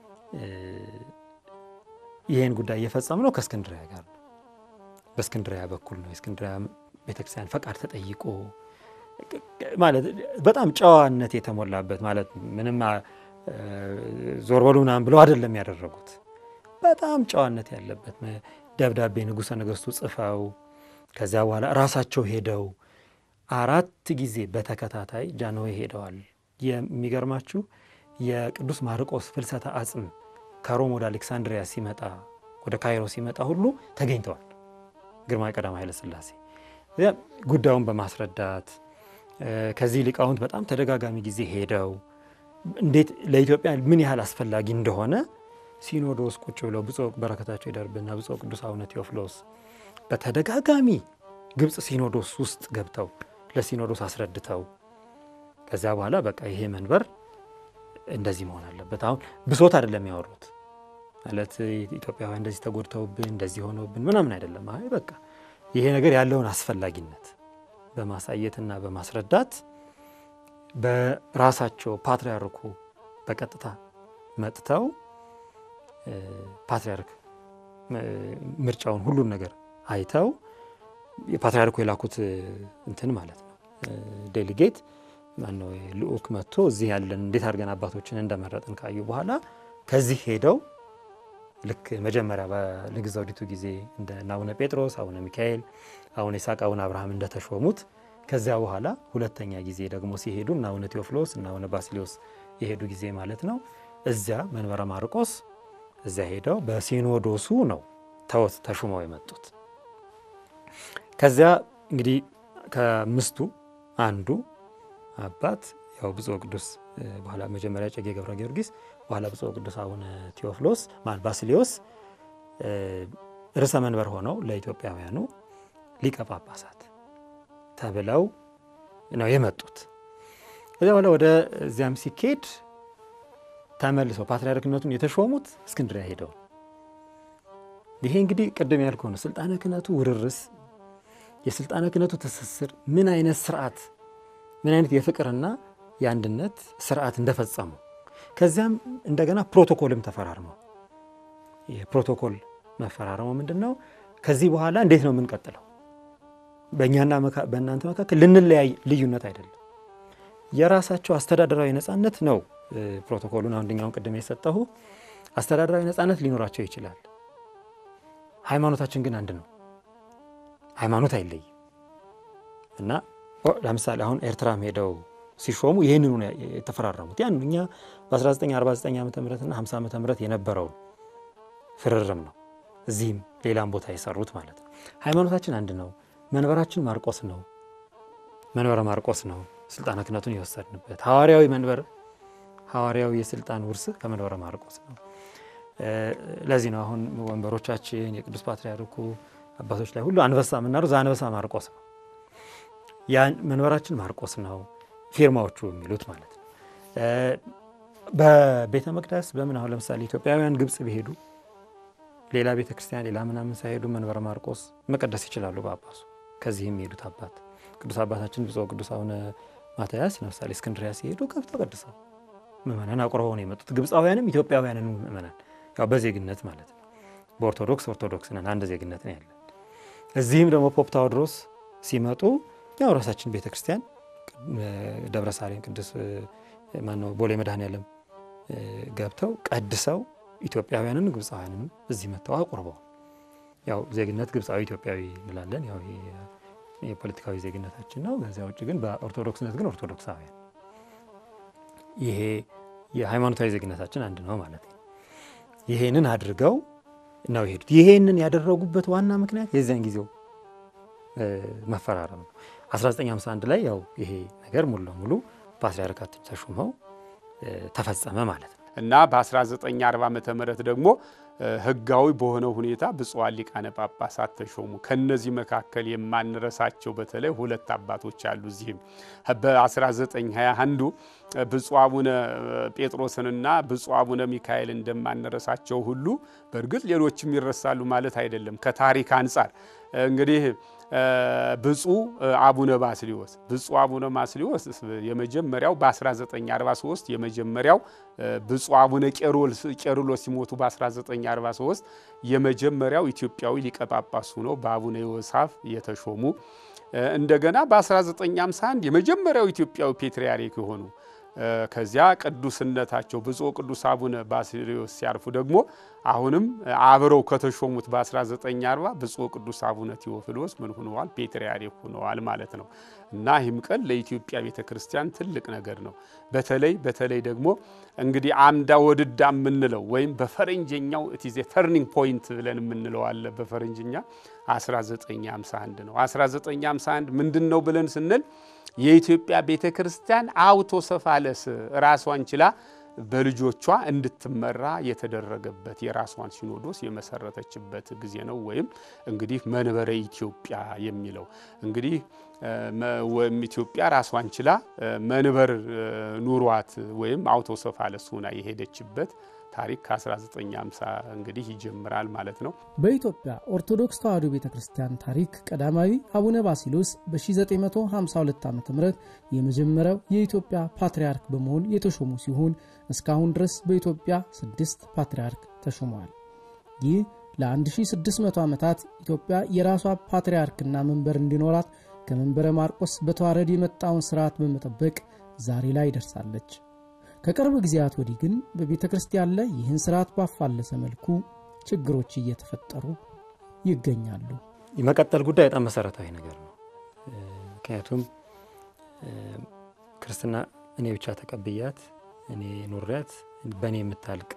ይህን ጉዳይ እየፈጸም ነው ከእስክንድሪያ ጋር ነው። በእስክንድሪያ በኩል ነው። የእስክንድሪያ ቤተክርስቲያን ፈቃድ ተጠይቆ ማለት በጣም ጨዋነት የተሞላበት ማለት ምንም ዞር በሉ ምናምን ብለው አይደለም ያደረጉት። በጣም ጨዋነት ያለበት ደብዳቤ ንጉሠ ነገሥቱ ጽፈው ከዚያ በኋላ ራሳቸው ሄደው አራት ጊዜ በተከታታይ ጃንሆይ ሄደዋል። የሚገርማችሁ የቅዱስ ማርቆስ ፍልሰተ አጽም ከሮም ወደ አሌክሳንድሪያ ሲመጣ ወደ ካይሮ ሲመጣ ሁሉ ተገኝተዋል። ግርማዊ ቀዳማዊ ኃይለ ሥላሴ ጉዳዩን በማስረዳት ከዚህ ሊቃውንት በጣም ተደጋጋሚ ጊዜ ሄደው እንዴት ለኢትዮጵያ ምን ያህል አስፈላጊ እንደሆነ ሲኖዶስ ቁጭ ብለው ብፁዕ በረከታቸው ይደርብና ብፁዕ ቅዱስ አቡነ ቴዎፍሎስ በተደጋጋሚ ግብፅ ሲኖዶስ ውስጥ ገብተው ለሲኖዶስ አስረድተው ከዚያ በኋላ በቃ ይሄ መንበር እንደዚህ መሆን አለበት። አሁን ብሶት አይደለም ያወሩት ማለት ኢትዮጵያውያን እንደዚህ ተጎድተውብን እንደዚህ ሆነውብን ምናምን አይደለም። አይ በቃ ይሄ ነገር ያለውን አስፈላጊነት በማሳየትና በማስረዳት በራሳቸው ፓትርያርኩ በቀጥታ መጥተው ፓትርያርክ ምርጫውን ሁሉን ነገር አይተው የፓትርያርኩ የላኩት እንትን ማለት ነው ዴሊጌት ማነው ልኡክ መጥቶ እዚህ ያለን እንዴት አድርገን አባቶችን እንደመረጥን ካዩ በኋላ ከዚህ ሄደው ልክ መጀመሪያ በንግሥት ዘውዲቱ ጊዜ እንደ አቡነ ጴጥሮስ፣ አቡነ ሚካኤል፣ አቡነ ይስሐቅ፣ አቡነ አብርሃም እንደተሾሙት ከዚያ በኋላ ሁለተኛ ጊዜ ደግሞ ሲሄዱ እና አቡነ ቴዎፍሎስ እና አቡነ ባስሊዮስ የሄዱ ጊዜ ማለት ነው። እዚያ መንበረ ማርቆስ እዚያ ሄደው በሲኖዶሱ ነው ተወት ተሹመው የመጡት። ከዚያ እንግዲህ ከምስቱ አንዱ አባት ያው ብፁዕ ቅዱስ በኋላ መጀመሪያ እጨጌ ገብረ ጊዮርጊስ በኋላ ብፁዕ ቅዱስ አቡነ ቴዎፍሎስ ማለት ባስሊዮስ ርዕሰ መንበር ሆነው ለኢትዮጵያውያኑ ሊቀ ጳጳሳት ተብለው ነው የመጡት። ከዚያ በኋላ ወደ እዚያም ሲኬድ ተመልሰው ፓትርያርክነቱን የተሾሙት እስክንድሪያ ሄደው ይሄ እንግዲህ ቅድም ያልከው ነው። ስልጣነ ክህነቱ ውርርስ፣ የስልጣነ ክህነቱ ትስስር ምን አይነት ስርዓት ምን አይነት የፍቅርና የአንድነት ስርዓት እንደፈጸሙ ከዚያም እንደገና ፕሮቶኮልም ተፈራርመው የፕሮቶኮል መፈራረሙ ምንድን ነው? ከዚህ በኋላ እንዴት ነው የምንቀጥለው? በእኛና በእናንተ መካከል ልንለያይ ልዩነት አይደለም፣ የራሳቸው አስተዳደራዊ ነፃነት ነው። ፕሮቶኮሉን አንደኛውን ቅድም የሰጠሁ አስተዳደራዊ ነፃነት ሊኖራቸው ይችላል። ሃይማኖታችን ግን አንድ ነው። ሃይማኖት አይለይም እና ለምሳሌ አሁን ኤርትራም ሄደው ሲሾሙ ይህንኑ የተፈራረሙት ያን እኛ በ1949 ዓ ም እና 50 ዓ ም የነበረውን ፍርርም ነው እዚህም ሌላም ቦታ የሰሩት ማለት ነው። ሃይማኖታችን አንድ ነው። መንበራችን ማርቆስ ነው። መንበረ ማርቆስ ነው ስልጣነ ክህነቱን የወሰድንበት ሐዋርያዊ መንበር ሐዋርያዊ የስልጣን ውርስ ከመንበረ ማርቆስ ነው። ለዚህ ነው አሁን ወንበሮቻችን የቅዱስ ፓትርያርኩ አባቶች ላይ ሁሉ አንበሳ የምናደርገው አንበሳ ማርቆስ ነው። ያን መንበራችን ማርቆስ ነው ፊርማዎቹ የሚሉት ማለት ነው። በቤተ መቅደስ በምን አሁን ለምሳሌ ኢትዮጵያውያን ግብፅ ቢሄዱ ሌላ ቤተ ክርስቲያን ሌላ ምናምን ሳይሄዱ መንበረ ማርቆስ መቀደስ ይችላሉ ጳጳሱ። ከዚህ የሚሄዱት አባት ቅዱስ አባታችን ብፁዕ ቅዱስ አቡነ ማትያስ ለምሳሌ እስክንድሪያ ሲሄዱ ገብተው ቀድሰው ምእመናን አቁርበው ነው የመጡት። ግብፃውያንም ኢትዮጵያውያንን ምእመናን ያው በዜግነት ማለት ነው። በኦርቶዶክስ ኦርቶዶክስ ነን፣ አንድ ዜግነት ነው ያለን። እዚህም ደግሞ ፖፕ ታዎድሮስ ሲመጡ ያው ራሳችን ቤተ ክርስቲያን ደብረ ሳሌም ቅዱስ ማነው ቦሌ መድኃኔዓለም ገብተው ቀድሰው ኢትዮጵያውያንን ግብፃውያንንም እዚህ መጥተው አቁርበው ያው ዜግነት ግብፃዊ ኢትዮጵያዊ እንላለን። ያው የፖለቲካዊ ዜግነታችን ነው። ከዚያ ውጭ ግን በኦርቶዶክስነት ግን ኦርቶዶክሳውያን ይሄ የሃይማኖታዊ ዜግነታችን አንድ ነው ማለት ነው። ይሄንን አድርገው ነው የሄዱት። ይሄንን ያደረጉበት ዋና ምክንያት የዚያን ጊዜው መፈራረም ነው። 1951 ላይ ያው ይሄ ነገር ሙሉ ለሙሉ ፓትርያርካችን ተሹመው ተፈጸመ ማለት ነው። እና በ1940 ዓ ም ደግሞ ህጋዊ በሆነው ሁኔታ ብፁዓን ሊቃነ ጳጳሳት ተሾሙ። ከነዚህ መካከል የማንረሳቸው በተለይ ሁለት አባቶች አሉ። እዚህም በ1921 ብፁዕ አቡነ ጴጥሮስንና ብፁዕ አቡነ ሚካኤል እንደማንረሳቸው ሁሉ በእርግጥ ሌሎችም ይረሳሉ ማለት አይደለም። ከታሪክ አንጻር እንግዲህ ብፁዕ አቡነ ባስሊዮስ ብፁዕ አቡነ ባስሊዮስ የመጀመሪያው በ1943 የመጀመሪያው ብፁዕ አቡነ ቄርሎስ ሲሞቱ በ1943 የመጀመሪያው ኢትዮጵያዊ ሊቀ ጳጳስ ሆነው በአቡነ ዮሳፍ የተሾሙ እንደገና በ1951 የመጀመሪያው ኢትዮጵያዊ ፔትርያርክ የሆኑ ከዚያ ቅዱስነታቸው ብፁዕ ቅዱስ አቡነ ባስልዮስ ሲያርፉ ደግሞ አሁንም አብረው ከተሾሙት በ1940 ብፁዕ ቅዱስ አቡነ ቴዎፍሎስ ምን ሆነዋል? ፔትርያርክ ሆነዋል ማለት ነው። እና ይህም ቀን ለኢትዮጵያ ቤተ ክርስቲያን ትልቅ ነገር ነው። በተለይ በተለይ ደግሞ እንግዲህ አምዳ ወድዳ የምንለው ወይም በፈረንጀኛው ኢትዜ ተርኒንግ ፖይንት ብለን የምንለው አለ በፈረንጅኛ 1951 ነው። 1951 ምንድን ነው ብለን ስንል የኢትዮጵያ ቤተ ክርስቲያን አውቶሰፋለስ ራሷን ችላ በልጆቿ እንድትመራ የተደረገበት የራሷን ሲኖዶስ የመሰረተችበት ጊዜ ነው። ወይም እንግዲህ መንበረ ኢትዮጵያ የሚለው እንግዲህ ወይም ኢትዮጵያ ራሷን ችላ መንበር ኑሯት ወይም አውቶሰፋለስ ሆና የሄደችበት ታሪክ ከ1950 እንግዲህ ይጀምራል ማለት ነው። በኢትዮጵያ ኦርቶዶክስ ተዋሕዶ ቤተ ክርስቲያን ታሪክ ቀዳማዊ አቡነ ባሲሎስ በ1952 ዓ ም የመጀመሪያው የኢትዮጵያ ፓትርያርክ በመሆን የተሾሙ ሲሆን እስካሁን ድረስ በኢትዮጵያ ስድስት ፓትርያርክ ተሾመዋል። ይህ ለ1600 ዓመታት ኢትዮጵያ የራሷ ፓትርያርክና መንበር እንዲኖራት ከመንበረ ማርቆስ በተዋረድ የመጣውን ስርዓት በመጠበቅ ዛሬ ላይ ደርሳለች። ከቅርብ ጊዜያት ወዲህ ግን በቤተ ክርስቲያን ላይ ይህን ስርዓት ባፋለሰ መልኩ ችግሮች እየተፈጠሩ ይገኛሉ። የመቀጠል ጉዳይ በጣም መሰረታዊ ነገር ነው። ምክንያቱም ክርስትና እኔ ብቻ ተቀብያት እኔ ኑሪያት በእኔ የምታልቅ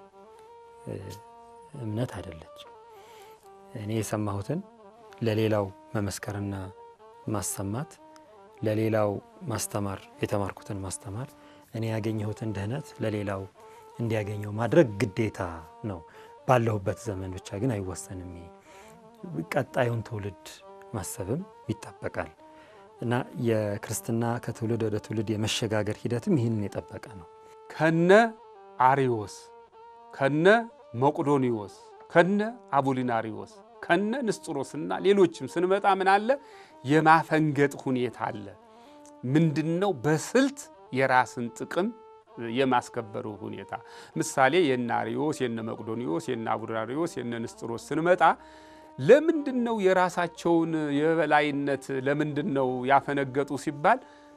እምነት አይደለች። እኔ የሰማሁትን ለሌላው መመስከርና ማሰማት፣ ለሌላው ማስተማር፣ የተማርኩትን ማስተማር እኔ ያገኘሁትን ድህነት ለሌላው እንዲያገኘው ማድረግ ግዴታ ነው። ባለሁበት ዘመን ብቻ ግን አይወሰንም። ቀጣዩን ትውልድ ማሰብም ይጠበቃል እና የክርስትና ከትውልድ ወደ ትውልድ የመሸጋገር ሂደትም ይህንን የጠበቀ ነው። ከነ አሪዎስ፣ ከነ መቁዶኒዎስ፣ ከነ አቡሊናሪዎስ፣ ከነ ንስጥሮስና ሌሎችም ስንመጣ ምን አለ የማፈንገጥ ሁኔታ አለ። ምንድን ነው በስልት የራስን ጥቅም የማስከበሩ ሁኔታ ምሳሌ የነ አርዮስ የነ መቅዶኒዎስ የነ አቡራሪዎስ የነ ንስጥሮስ ስንመጣ ለምንድን ነው የራሳቸውን የበላይነት ለምንድን ነው ያፈነገጡ ሲባል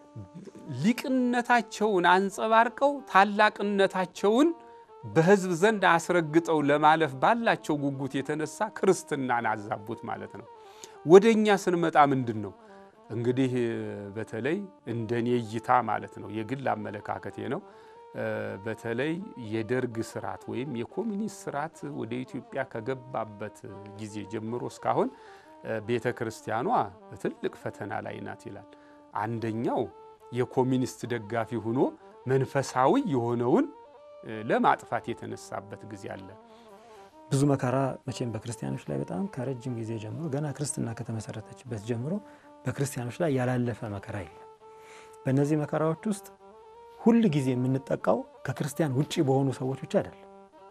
ሊቅነታቸውን አንጸባርቀው ታላቅነታቸውን በሕዝብ ዘንድ አስረግጠው ለማለፍ ባላቸው ጉጉት የተነሳ ክርስትናን አዛቡት ማለት ነው። ወደ እኛ ስንመጣ ምንድን ነው እንግዲህ በተለይ እንደኔ እይታ ማለት ነው የግል አመለካከቴ ነው። በተለይ የደርግ ስርዓት ወይም የኮሚኒስት ስርዓት ወደ ኢትዮጵያ ከገባበት ጊዜ ጀምሮ እስካሁን ቤተ ክርስቲያኗ ትልቅ ፈተና ላይ ናት ይላል። አንደኛው የኮሚኒስት ደጋፊ ሆኖ መንፈሳዊ የሆነውን ለማጥፋት የተነሳበት ጊዜ አለ። ብዙ መከራ መቼም በክርስቲያኖች ላይ በጣም ከረጅም ጊዜ ጀምሮ ገና ክርስትና ከተመሰረተችበት ጀምሮ በክርስቲያኖች ላይ ያላለፈ መከራ የለም። በእነዚህ መከራዎች ውስጥ ሁል ጊዜ የምንጠቃው ከክርስቲያን ውጭ በሆኑ ሰዎች ብቻ አይደለም።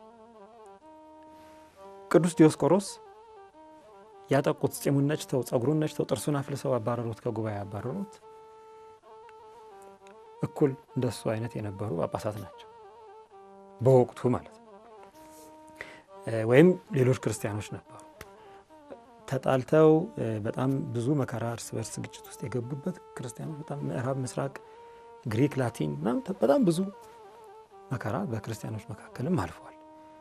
ቅዱስ ዲዮስቆሮስ ያጠቁት ጺሙን ነጭተው ጸጉሩን ነጭተው ጥርሱን አፍልሰው አባረሩት፣ ከጉባኤ አባረሩት። እኩል እንደሱ አይነት የነበሩ ጳጳሳት ናቸው በወቅቱ ማለት ነው። ወይም ሌሎች ክርስቲያኖች ነበሩ ተጣልተው በጣም ብዙ መከራ እርስ በርስ ግጭት ውስጥ የገቡበት ክርስቲያኖች በጣም ምዕራብ፣ ምስራቅ፣ ግሪክ፣ ላቲን ምናምን በጣም ብዙ መከራ በክርስቲያኖች መካከልም አልፏል።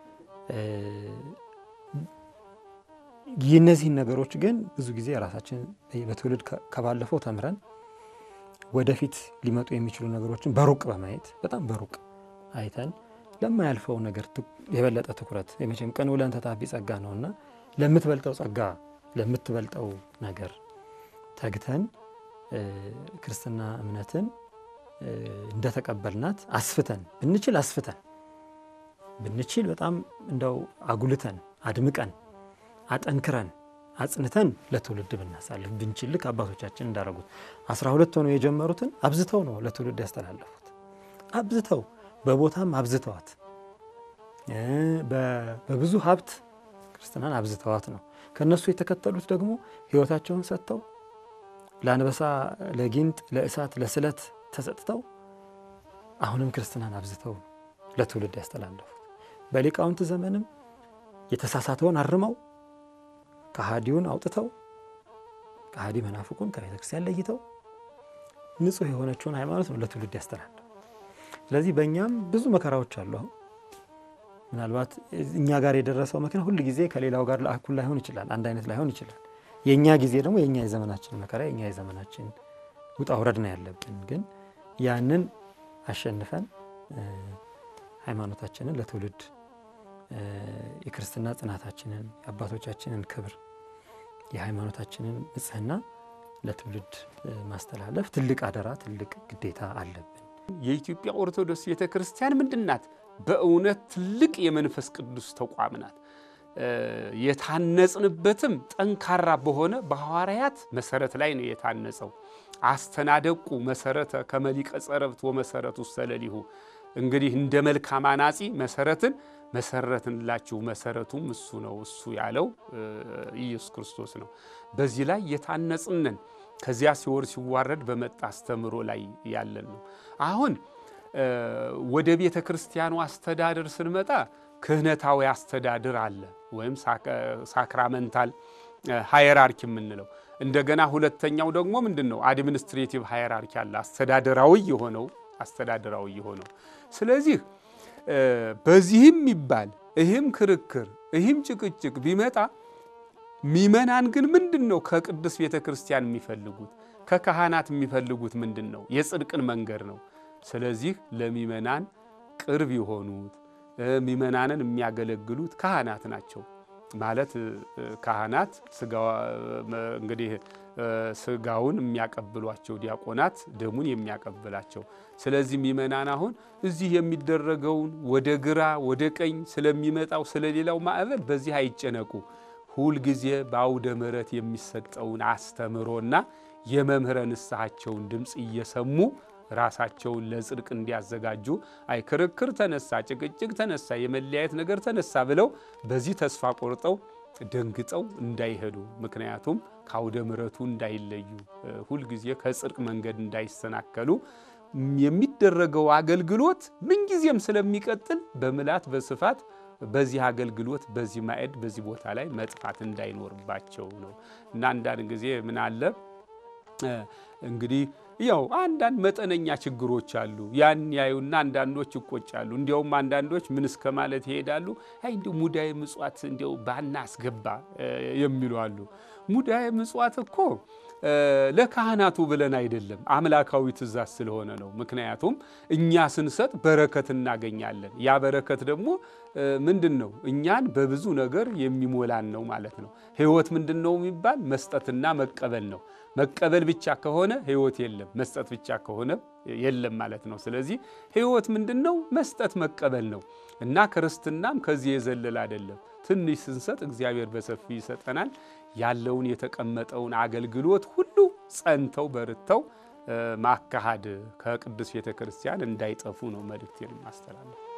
የእነዚህን ነገሮች ግን ብዙ ጊዜ ራሳችን በትውልድ ከባለፈው ተምረን ወደፊት ሊመጡ የሚችሉ ነገሮችን በሩቅ በማየት በጣም በሩቅ አይተን ለማያልፈው ነገር የበለጠ ትኩረት የመቼም ቀን ውለን ተታቢ ጸጋ ነውና ለምትበልጠው ጸጋ ለምትበልጠው ነገር ተግተን ክርስትና እምነትን እንደተቀበልናት አስፍተን ብንችል አስፍተን ብንችል በጣም እንደው አጉልተን አድምቀን አጠንክረን አጽንተን ለትውልድ ብናሳልፍ ብንችል ልክ አባቶቻችን እንዳደረጉት አስራ ሁለት ሆነው የጀመሩትን አብዝተው ነው ለትውልድ ያስተላለፉት። አብዝተው በቦታም አብዝተዋት በብዙ ሀብት ክርስትናን አብዝተዋት ነው። ከእነሱ የተከተሉት ደግሞ ሕይወታቸውን ሰጥተው ለአንበሳ፣ ለጊንጥ፣ ለእሳት፣ ለስለት ተሰጥተው አሁንም ክርስትናን አብዝተው ለትውልድ ያስተላለፉት። በሊቃውንት ዘመንም የተሳሳተውን አርመው ከሃዲውን አውጥተው ከሃዲ መናፍቁን ከቤተ ክርስቲያን ለይተው ንጹሕ የሆነችውን ሃይማኖት ነው ለትውልድ ያስተላለፉ። ስለዚህ በእኛም ብዙ መከራዎች አሉ። አሁን ምናልባት እኛ ጋር የደረሰው መከራ ሁል ጊዜ ከሌላው ጋር እኩል ላይሆን ይችላል፣ አንድ አይነት ላይሆን ይችላል። የእኛ ጊዜ ደግሞ የእኛ የዘመናችን መከራ የእኛ የዘመናችን ውጣ ውረድ ነው ያለብን። ግን ያንን አሸንፈን ሃይማኖታችንን ለትውልድ የክርስትና ጽናታችንን የአባቶቻችንን ክብር የሃይማኖታችንን ንጽሕና ለትውልድ ማስተላለፍ ትልቅ አደራ፣ ትልቅ ግዴታ አለብን። የኢትዮጵያ ኦርቶዶክስ ቤተ ክርስቲያን ምንድን ናት? በእውነት ትልቅ የመንፈስ ቅዱስ ተቋም ናት። የታነጽንበትም ጠንካራ በሆነ በሐዋርያት መሰረት ላይ ነው የታነጸው። አስተናደቁ መሰረተ ከመሊቀ ጸረብት ወመሰረቱ ሰለሊሁ እንግዲህ እንደ መልካም አናጺ መሰረትን መሰረትንላችሁ መሰረቱም እሱ ነው። እሱ ያለው ኢየሱስ ክርስቶስ ነው። በዚህ ላይ የታነጽንን ከዚያ ሲወር ሲዋረድ በመጣ አስተምሮ ላይ ያለን ነው። አሁን ወደ ቤተ ክርስቲያኑ አስተዳደር ስንመጣ ክህነታዊ አስተዳደር አለ ወይም ሳክራመንታል ሃየራርኪ የምንለው እንደገና ሁለተኛው ደግሞ ምንድን ነው? አድሚኒስትሬቲቭ ሃየራርኪ አለ አስተዳደራዊ የሆነው አስተዳደራዊ የሆነው ስለዚህ በዚህም ይባል ይህም ክርክር ይህም ጭቅጭቅ ቢመጣ ሚመናን ግን ምንድን ነው ከቅዱስ ቤተ ክርስቲያን የሚፈልጉት ከካህናት የሚፈልጉት ምንድን ነው? የጽድቅን መንገድ ነው። ስለዚህ ለሚመናን ቅርብ የሆኑት ሚመናንን የሚያገለግሉት ካህናት ናቸው። ማለት ካህናት እንግዲህ ስጋውን የሚያቀብሏቸው ዲያቆናት ደሙን የሚያቀብላቸው። ስለዚህ ሚመናን አሁን እዚህ የሚደረገውን ወደ ግራ ወደ ቀኝ ስለሚመጣው ስለሌላው ማዕበል በዚህ አይጨነቁ። ሁልጊዜ በአውደ ምሕረት የሚሰጠውን አስተምሮና የመምህረ ንስሐቸውን ድምፅ እየሰሙ ራሳቸውን ለጽድቅ እንዲያዘጋጁ አይ ክርክር ተነሳ፣ ጭቅጭቅ ተነሳ፣ የመለያየት ነገር ተነሳ ብለው በዚህ ተስፋ ቆርጠው ደንግጠው እንዳይሄዱ ምክንያቱም ከአውደ ምሕረቱ እንዳይለዩ ሁልጊዜ ከጽድቅ መንገድ እንዳይሰናከሉ የሚደረገው አገልግሎት ምንጊዜም ስለሚቀጥል በምላት በስፋት በዚህ አገልግሎት በዚህ ማዕድ በዚህ ቦታ ላይ መጥፋት እንዳይኖርባቸው ነው እና አንዳንድ ጊዜ ምን አለ እንግዲህ ያው አንዳንድ መጠነኛ ችግሮች አሉ። ያን ያዩና አንዳንዶች ይቆጫሉ። እንዲያውም አንዳንዶች ምን እስከ ማለት ይሄዳሉ። አይ እንዲያው ሙዳየ ምጽዋት እንዲያው ባናስገባ የሚሉ አሉ። ሙዳየ ምጽዋት እኮ ለካህናቱ ብለን አይደለም፣ አምላካዊ ትእዛዝ ስለሆነ ነው። ምክንያቱም እኛ ስንሰጥ በረከት እናገኛለን። ያ በረከት ደግሞ ምንድን ነው? እኛን በብዙ ነገር የሚሞላን ነው ማለት ነው። ሕይወት ምንድን ነው የሚባል መስጠትና መቀበል ነው። መቀበል ብቻ ከሆነ ሕይወት የለም፣ መስጠት ብቻ ከሆነ የለም ማለት ነው። ስለዚህ ሕይወት ምንድን ነው? መስጠት መቀበል ነው እና ክርስትናም ከዚህ የዘለለ አይደለም። ትንሽ ስንሰጥ እግዚአብሔር በሰፊ ይሰጠናል። ያለውን የተቀመጠውን አገልግሎት ሁሉ ጸንተው በርተው ማካሃድ ከቅዱስ ቤተ ክርስቲያን እንዳይጠፉ ነው መልእክቴን ማስተላለፍ